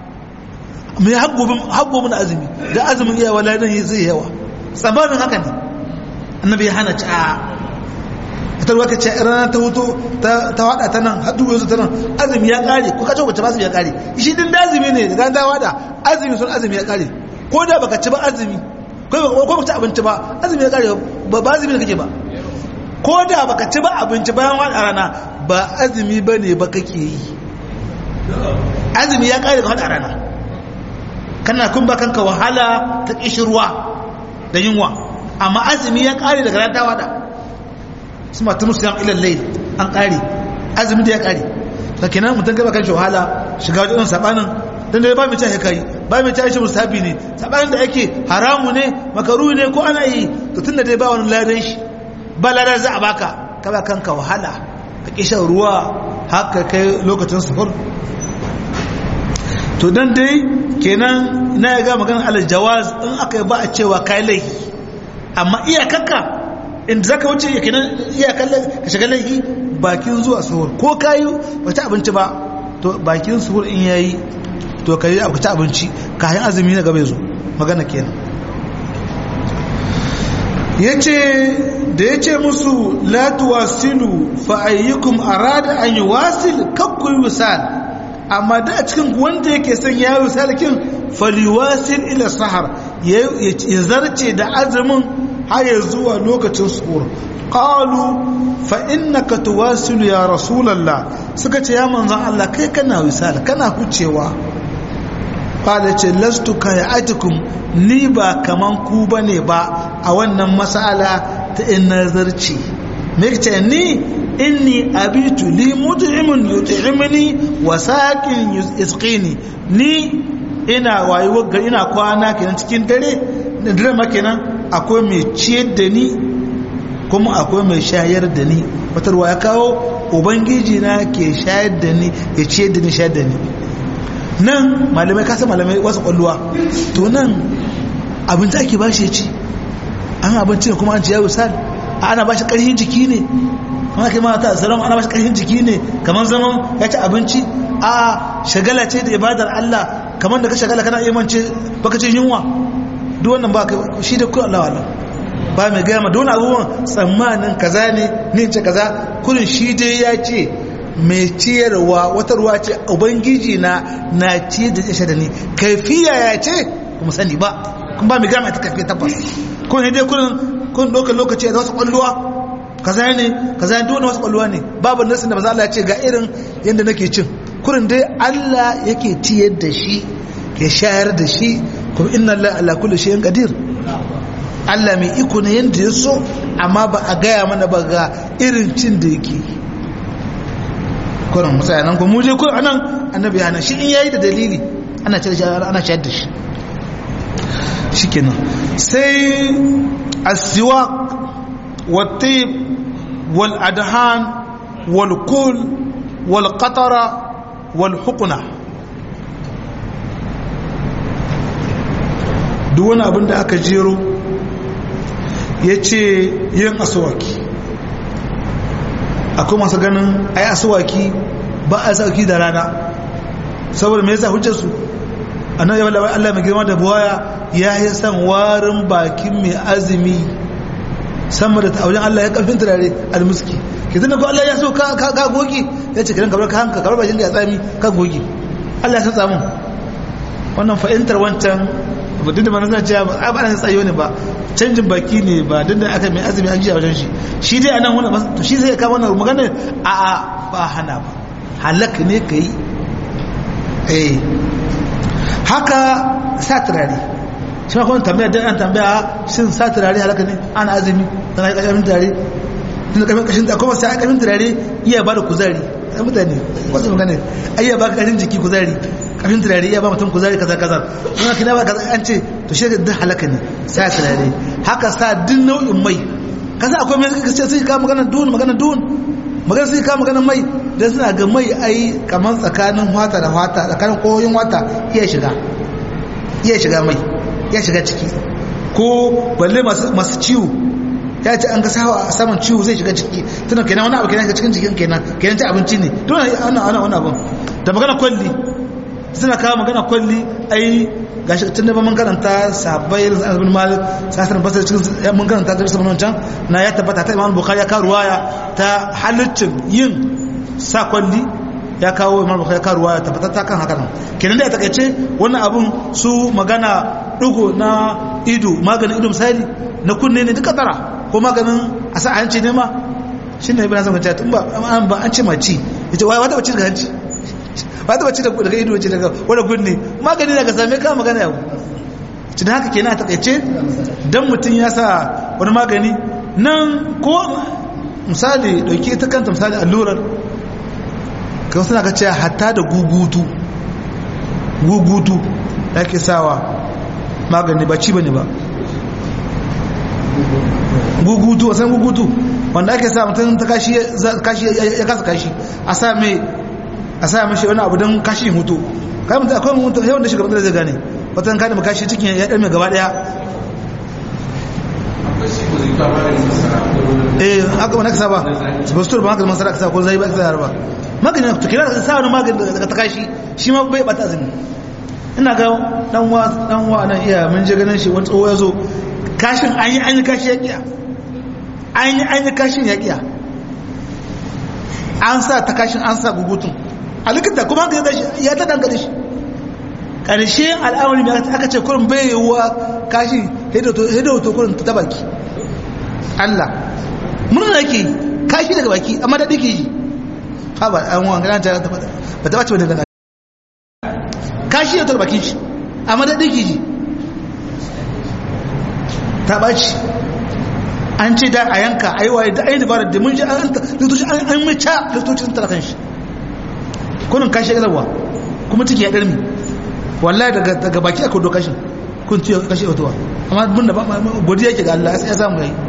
mai haggo mun azumi da azumin iya wala dan zai yawa tsammanin haka ne annabi ya hana ci a ta ruwa ka ce rana ta hutu ta wada ta nan haɗu yanzu ta nan azumi ya ƙare ko ka ce wacce ba azumi ya ƙare shi din da azumi ne da ta wada azumi sun azumi ya ƙare ko da baka ci ba azumi ko baka ci abinci ba azumi ya ƙare ba ba azumi da kake ba ko da baka ci ba abinci bayan wada rana ba azumi ba ne ba kake yi azumi ya ƙare ga wada rana kana kun ba kanka wahala ta ƙishirwa da yunwa amma azumi ya ƙare daga rana ta wada su matu musu yan ilan lai an ƙari azumi da ya ƙari da kenan mutum gaba kan wahala shiga wajen sabanin don da ba mai cewa kai ba mai cewa shi musabi ne sabanin da ake haramu ne makaru ne ko ana yi to tun da dai ba wani ladan shi ba ladan za a baka ka ba kanka wahala ka ƙi shan ruwa haka kai lokacin suhur to dan dai kenan na ya ga magana alal jawaz in aka yi ba a cewa kai laifi amma iyakanka inda zaka wuce ya kenan iya kallon ka shiga laifi bakin zuwa suhur ko kayi ba ta abinci ba to bakin suhur in yayi to kai abu ta abinci kayan azumi na gaba zo magana kenan yace da yace musu la tuwasilu fa ayyukum arada an yuwasil kakku wisal amma da a cikin wanda yake son ya wisal kin faliwasil ila sahar ya zarce da azumin har zuwa lokacin suhur qalu fa innaka tuwasilu ya rasulullah suka ce ya manzon Allah kai kana wisala kana hucewa qala ce lastu kayatikum ni ba kaman ku bane ba a wannan mas'ala ta in nazarci me ce ni inni abitu li mut'imun yut'imni wa saqin yusqini ni ina wayewar gari ina kwana kenan cikin dare da dare ma kenan akwai mai ciyar da ni kuma akwai mai shayar da ni wata ruwa ya kawo ubangiji na ke shayar da ni ya ciyar da ni shayar da ni nan malamai kasa malamai wasu kwalluwa to nan abinci ake ba shi ya ci an abinci ne kuma an ci ya wisal ana ba shi ƙarfin jiki ne kuma kai mata salam ana ba shi ƙarfin jiki ne kamar zaman ya ci abinci a shagala ce da ibadar Allah kamar da ka shagala kana iya mance baka cin yunwa duk wannan ba ka shi da kullum Allah Allah ba mai gaya ma don abubuwan tsammanin kaza ne ne ce kaza kullum shi dai ya ce mai ciyarwa wata ruwa ce ubangiji na na ciyar da ya da ni kaifiya ya ce kuma sani ba kun ba mai gaya ma ta kaifiya tabbas kun ne dai kullum kun ɗaukar lokaci da wasu ƙwalluwa kaza ne kaza ne duk wasu ƙwalluwa ne babu nasin da maza Allah ya ce ga irin yadda nake cin kurin dai Allah yake ciyar da shi ya shayar da shi kuma inna Allah ala kulli shay'in qadir Allah mai iko ne yanda ya so amma ba a gaya mana ba ga irin cin da yake kurin musaya nan ko mu je kurin anan annabi hana shi in yayi da dalili ana ciyar shi ana shayar da shi shikenan sai asiwak والطيب والأدهان والكل والقطرة والحقنة duk wani abin da aka jero ya ce yin asuwaki akwai masu ganin ai asuwaki ba a sauki da rana saboda mai yasa hujjarsu annan yawon Allah mai girma da buwaya ya yi san warin bakin mai azumi sama da wajen Allah ya karfin turare almuski ke zina ko Allah ya so ka gogi ya ce kiran kamar ka hanka kamar bakin da ya tsami ka gogi Allah ya san tsamun wannan fahimtar wancan ba duk da ba na cewa ba ana tsayo ne ba canjin baki ne ba duk da aka mai azumi an ji a wajen shi shi dai anan wannan to shi zai kawo wannan magana a a ba hana ba halak ne ka yi eh haka sa turare shi ma kuma tambaya dan an tambaya shin sa turare halaka ne ana azumi dan ai kashin turare tun kashin kashin da kuma sai kashin turare iya ba da kuzari ai mutane wasu magana ai iya ba kashin jiki kuzari kashin turare iya ba mutum kuzari kaza kaza kuma kina ba kaza an ce to shi da halaka ne sa turare haka sa duk nau'in mai kaza akwai mai kace sai ka magana dun magana dun magana sai ka magana mai dan suna ga mai ai kaman tsakanin wata da wata tsakanin koyoyin wata iya shiga iya shiga mai ya shiga ciki ko balle masu ciwo ya ce an ga sawa a saman ciwo zai shiga ciki tunan kenan wani abu kenan ga cikin jikin kenan kenan ci abinci ne tun ana ana wani abin da magana kwalli suna kawo magana kwalli ai gashi tun da mun karanta sabai da zanen malik sasar basar cikin mun karanta da sabon can na ya tabbata ta imam bukhari ya kawo ruwaya ta halittin yin sa kwalli ya kawo imam bukhari ya kawo ruwaya tabbata ta kan haka nan kenan da ya takaice wannan abun su magana dugo na ido maganin ido misali na kunne ne duka tara ko maganin a sa hanci ne ma shi ne ibina zama tun ba an ba an ce maci ya ce wata bacci daga hanci wata bacci daga ido ce daga wadda kunne magani daga same ka magana yau ci da haka ke na takaice don mutum ya sa wani magani nan ko misali dauke ta kanta misali allurar kan suna ka ce hatta da gugutu gugutu da ake sawa magani ba ci bane ba gugutu wasan gugutu wanda ake sa mutum ta kashi ya kasa kashi a sa mai a sa mashi wani abu don kashi mutu kai mutum akwai mutum yawan da shiga da zai gane watan kada kashi cikin ya ɗarme gaba ɗaya eh haka wani kasa ba bastur ba haka masara kasa ko zai ba kasa ba magani to kira sa wani magani daga ta kashi shi ma bai bata azumi ina ga dan wa dan wa nan iya mun je ganin shi wani tsoho ya zo kashin an yi an yi kashi ya kiya an yi an yi kashin ya kiya an sa ta kashin an sa gugutun a likita kuma haka ya ta dangane shi ƙarshe al'amari mai aka ce kurin bai yiwuwa kashi hidoto kurin ta baki Allah murna yake kashi daga baki amma daɗi ke yi ha ba an wa gana ta ba ta bace wani daga kashi da ta bakin shi amma daɗi ke yi ta ɓaci an ce da a yanka a yi waye da ayi dabarar da mun ji an likitoci an mai ca likitoci sun tara kan shi kunin kashe ilarwa kuma ciki ya ɗarmi wallahi daga baki aka doka shi kun ciyo kashe watuwa amma mun da godiya yake ga Allah ya samu yayi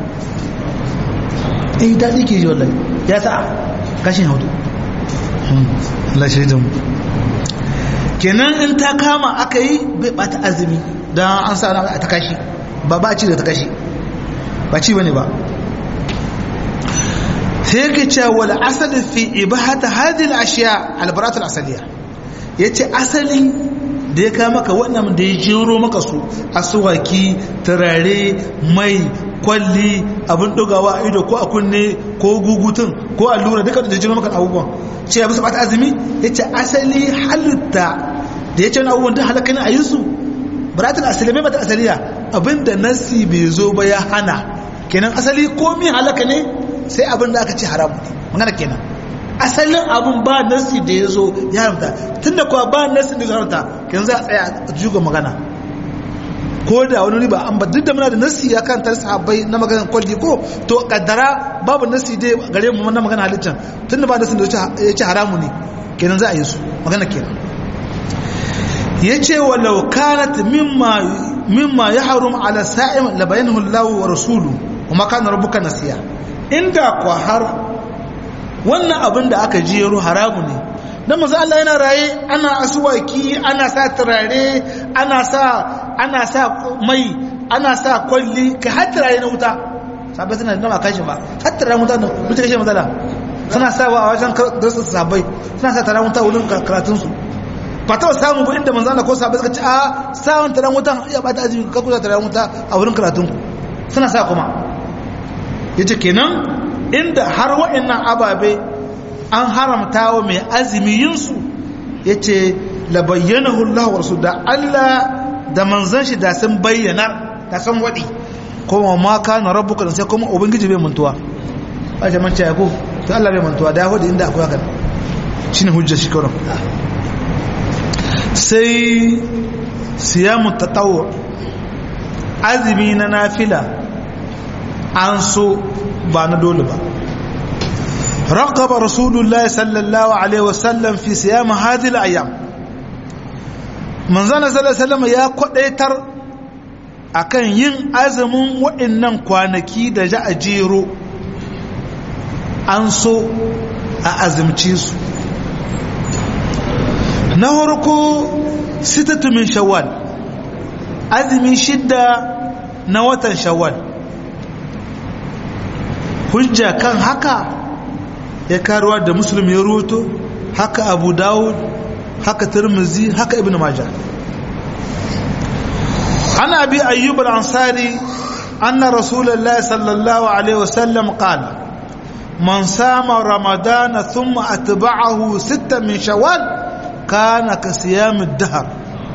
eh daɗi ke ji wallahi ya sa kashin hautu Allah shi da mu kenan in ta kama aka yi bai bata azumi don an sa ta kashi ba ba ci da ta kashi ba ci bane ba sai yake cewa wal asali fi ibahata hadhihi al-ashiya al-barat al-asaliya yace asali da ya kama maka wannan da ya jero maka su asuwaki turare mai kwalli abin dogawa a ido ko a kunne ko gugutun ko allura duka da jiro maka abubuwan ce ya bisa bata azumi yace asali halitta da yace wani abubuwan da halaka ne a yi su baratul asali mai bata asaliya abinda nasi bai zo ba ya hana kenan asali komi halaka ne sai abin da aka ce haramu ne magana kenan asalin abin ba nasi da ya zo ya haramta tun da kuwa ba nasi da ya haramta kenan za a tsaya a juga magana ko da wani riba an ba duk da muna da nasi ya kan tar sahabbai na maganar kwalli ko to kaddara babu nasi dai gare mu na magana halittar tun da ba nasi da ya ce haramu ne kenan za a yi su magana kenan ya ce walau kanat mimma mimma ya harum ala sa'im labayanahu Allah wa rasulu kuma kana rabbuka nasiya inda kwa har wannan abin da aka jero haramu ne dan manzo Allah yana raye ana asuwaki ana sa turare ana sa ana sa mai ana sa kwalli ka har turare na wuta sabai suna da kashi ba har turare wuta da wuta kashe matsala suna sa wa a wajen darsu sabai suna sa turare wuta wurin karatun su ba ta samu ba inda manzo Allah ko sabai suka ce a sawon turare wuta ya bata azumi ka kusa turare wuta a wurin karatun ku suna sa kuma yace kenan inda har wa'annan ababe an haramta wa mai azumi yinsu ya ce labayyana hullahu wasu da Allah da manzan shi da sun bayyana da sun waɗi kuma ma ka na rabu kan sai kuma ubangiji bai mantuwa a shi manci ya ko to Allah bai mantuwa da ya hudu inda akwai haka shi ne hujjar shi kawai sai siyamu tatawo azumi na nafila an so ba na dole ba رغب رسول الله صلى الله عليه وسلم في صيام هذه الايام من زنا صلى الله عليه وسلم يا kwadaitar akan yin azumin waɗannan kwanaki da ja a jero an so a azumci su na harko sitatu min shawwal azumi shidda na watan shawwal hujja kan haka ya karuwa da muslim ya ruto haka abu dawud haka tirmizi haka ibn majah ana bi ayyub al-ansari anna rasulullahi sallallahu alaihi wasallam qala man sama ramadana thumma atba'ahu sittan min shawwal kana ka siyam ad-dahr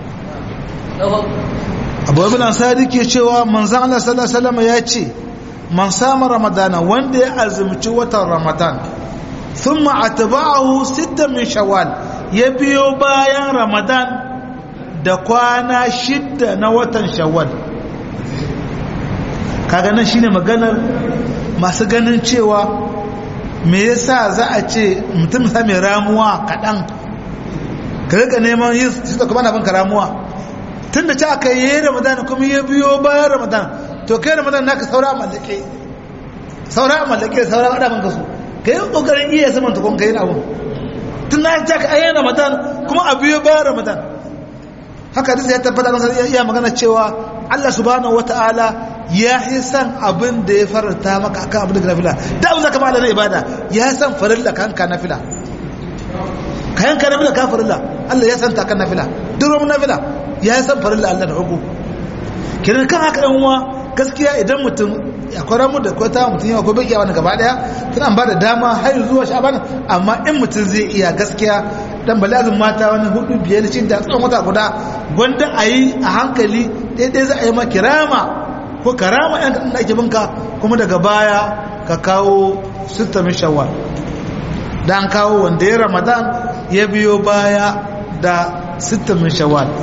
abu ibn ansari ke cewa manzon Allah sallallahu alaihi wasallam ya ce man sama ramadana wanda ya azumci watan ramadan ثم أتبعه ستة من شوال يبيو بايان رمضان da kwana shidda na watan shawwal kaga nan shine maganar masu ganin cewa me yasa za a ce mutum sa mai ramuwa kaɗan ka rika neman yin su da kuma na banka ramuwa tun da ci aka yi ramadan kuma ya biyo bayan ramadan to kai ramadan naka saura mallake saura mallake saura adamin ka su ka yi ƙoƙarin iya saman tukun ka yi abu tun na ta ka ayyana ramadan kuma a biyo bayan ramadan haka duk ya tabbata masa iya magana cewa Allah subhanahu wata'ala ya yi san abin da ya faranta maka akan abin da nafila da abin zaka bada na ibada ya san farilla ka hanka nafila ka yanka nafila ka farilla Allah ya san ta kan nafila duk ruwan nafila ya san farilla Allah da hukum kiran kan haka dan uwa gaskiya idan mutum akwai ramu da kwata mutum yawa ko bai iya wani gaba daya tun an ba da dama har zuwa sha'aban amma in mutum zai iya gaskiya dan balazin mata wani hudu biyar cin da tsawon wata guda gwanda a yi a hankali daidai za a yi maki rama ko ka rama yan kaɗan da ake binka kuma daga baya ka kawo sittamin shawwal da an kawo wanda ya ramadan ya biyo baya da sittamin shawwal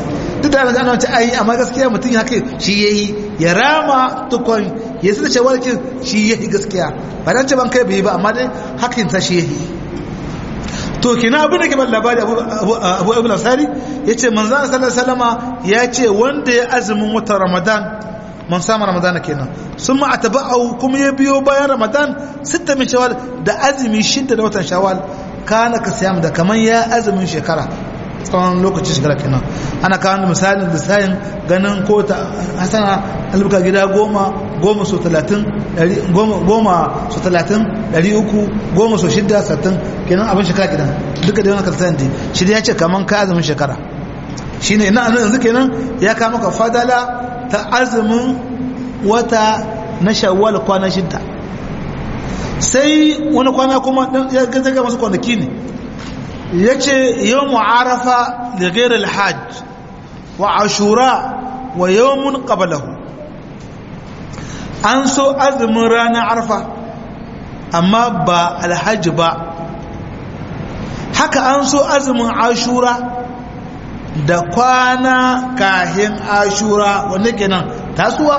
duk da ana wace ayi amma gaskiya mutum ya kai shi yayi ya rama tukun ya su da shawar kin shi yayi gaskiya ba dan ce ban kai bai ba amma dai hakin sa shi yayi to kina abin da ke ban labari abu abu abu nasari yace manzo sallallahu alaihi wasallama ya ce wanda ya azumin watan ramadan man samu ramadana kenan sun ma atba'u kuma ya biyo bayan ramadan sitta min shawal da azumi shidda da watan shawal kana ka siyam da kaman ya azumin shekara tsawon lokacin shekara kenan ana kawo da misalin lissayin ganin ko ta hasana albuka gida goma goma so talatin goma so talatin ɗari uku goma so shidda sattin kenan abin shekara kenan duka da yawan karsan da shi ya ce kaman ka azumin shekara shi ne ina anan yanzu kenan ya kama ka fadala ta azumin wata na shawwal kwana shidda sai wani kwana kuma ya gazaga masu kwanaki ne ya ce yau mu'arafa da gairar hajj wa ashura wa yawmun qablahu an so azumin ranar arfa amma ba alhaji ba haka an so azumin ashura da kwana kahin ashura wanda kenan tasuwa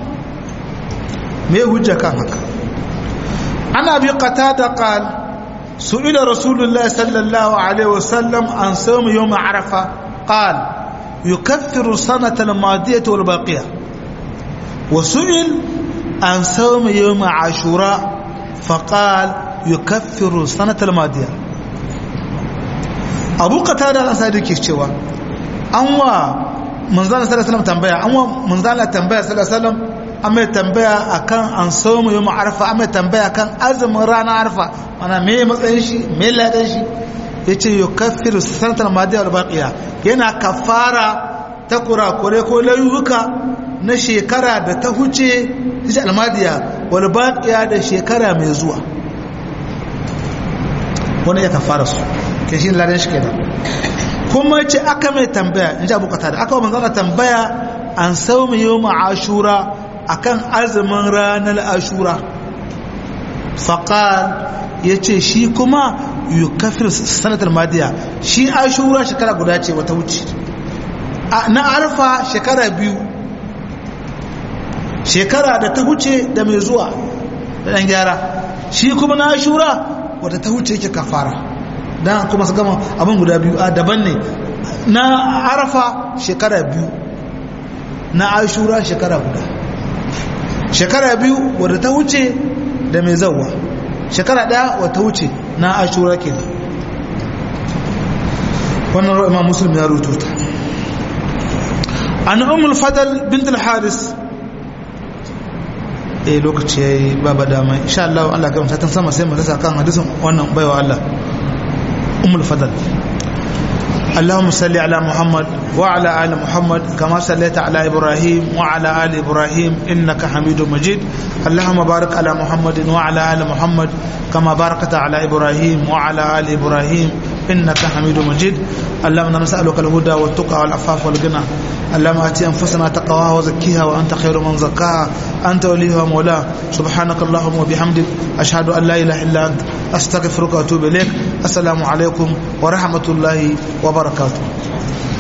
me hujja kan haka ana bi qatada qala سئل رسول الله صلى الله عليه وسلم عن صوم يوم عرفة قال يكفر السنة الماضية والباقية وسئل عن صوم يوم عاشوراء فقال يكفر السنة الماضية أبو قتادة الأنصاري كيف شوى أنوا منزل صلى الله عليه وسلم تنبيه أنوا منزل تنبيه صلى الله عليه وسلم an mai tambaya akan an samu yau ma'arfa an mai tambaya akan azumin ranar arfa mana me matsayin shi me ladan shi ya ce yau kafiru sanatar madiyar albaƙiya yana kafara ta kurakure ko layuka na shekara da ta huce shi almadiya walbaƙiya da shekara mai zuwa wani ya kafara su ke shi ladan shi kenan kuma ce aka mai tambaya in ji abokata da aka wa manzana tambaya an samu yau ma'ashura akan azumin ranar ashura faƙal ya ce shi kuma yi kafir sanatar madiya shi ashura shekara guda ce wata wuce na arfa shekara biyu shekara da ta wuce da mai zuwa da ɗan gyara shi kuma na ashura wata ta wuce yake kafara don kuma su gama abin guda biyu a daban ne na arfa shekara biyu na ashura shekara guda shekara biyu wadda ta wuce da mai zauwa shekara daya wadda ta wuce na ashura ke da wannan ruwa imam musulmi ya rututa an umul fadal bint al-haris eh lokaci yayi baba dama insha Allah Allah ga mutatan sama sai mu rasa kan hadisin wannan baiwa Allah umul fadal اللهم صل على محمد وعلى آل محمد كما صليت على إبراهيم وعلى آل إبراهيم إنك حميد مجيد اللهم بارك على محمد وعلى آل محمد كما باركت على إبراهيم وعلى آل إبراهيم إنك حميد مجيد اللهم نسألك الهدى والتقى والعفاف والغنى اللهم آتي أنفسنا تقواها وزكيها وأنت خير من زكاها أنت وليها مولاها سبحانك اللهم وبحمدك أشهد أن لا إله إلا أنت أستغفرك وأتوب إليك السلام عليكم ورحمة الله وبركاته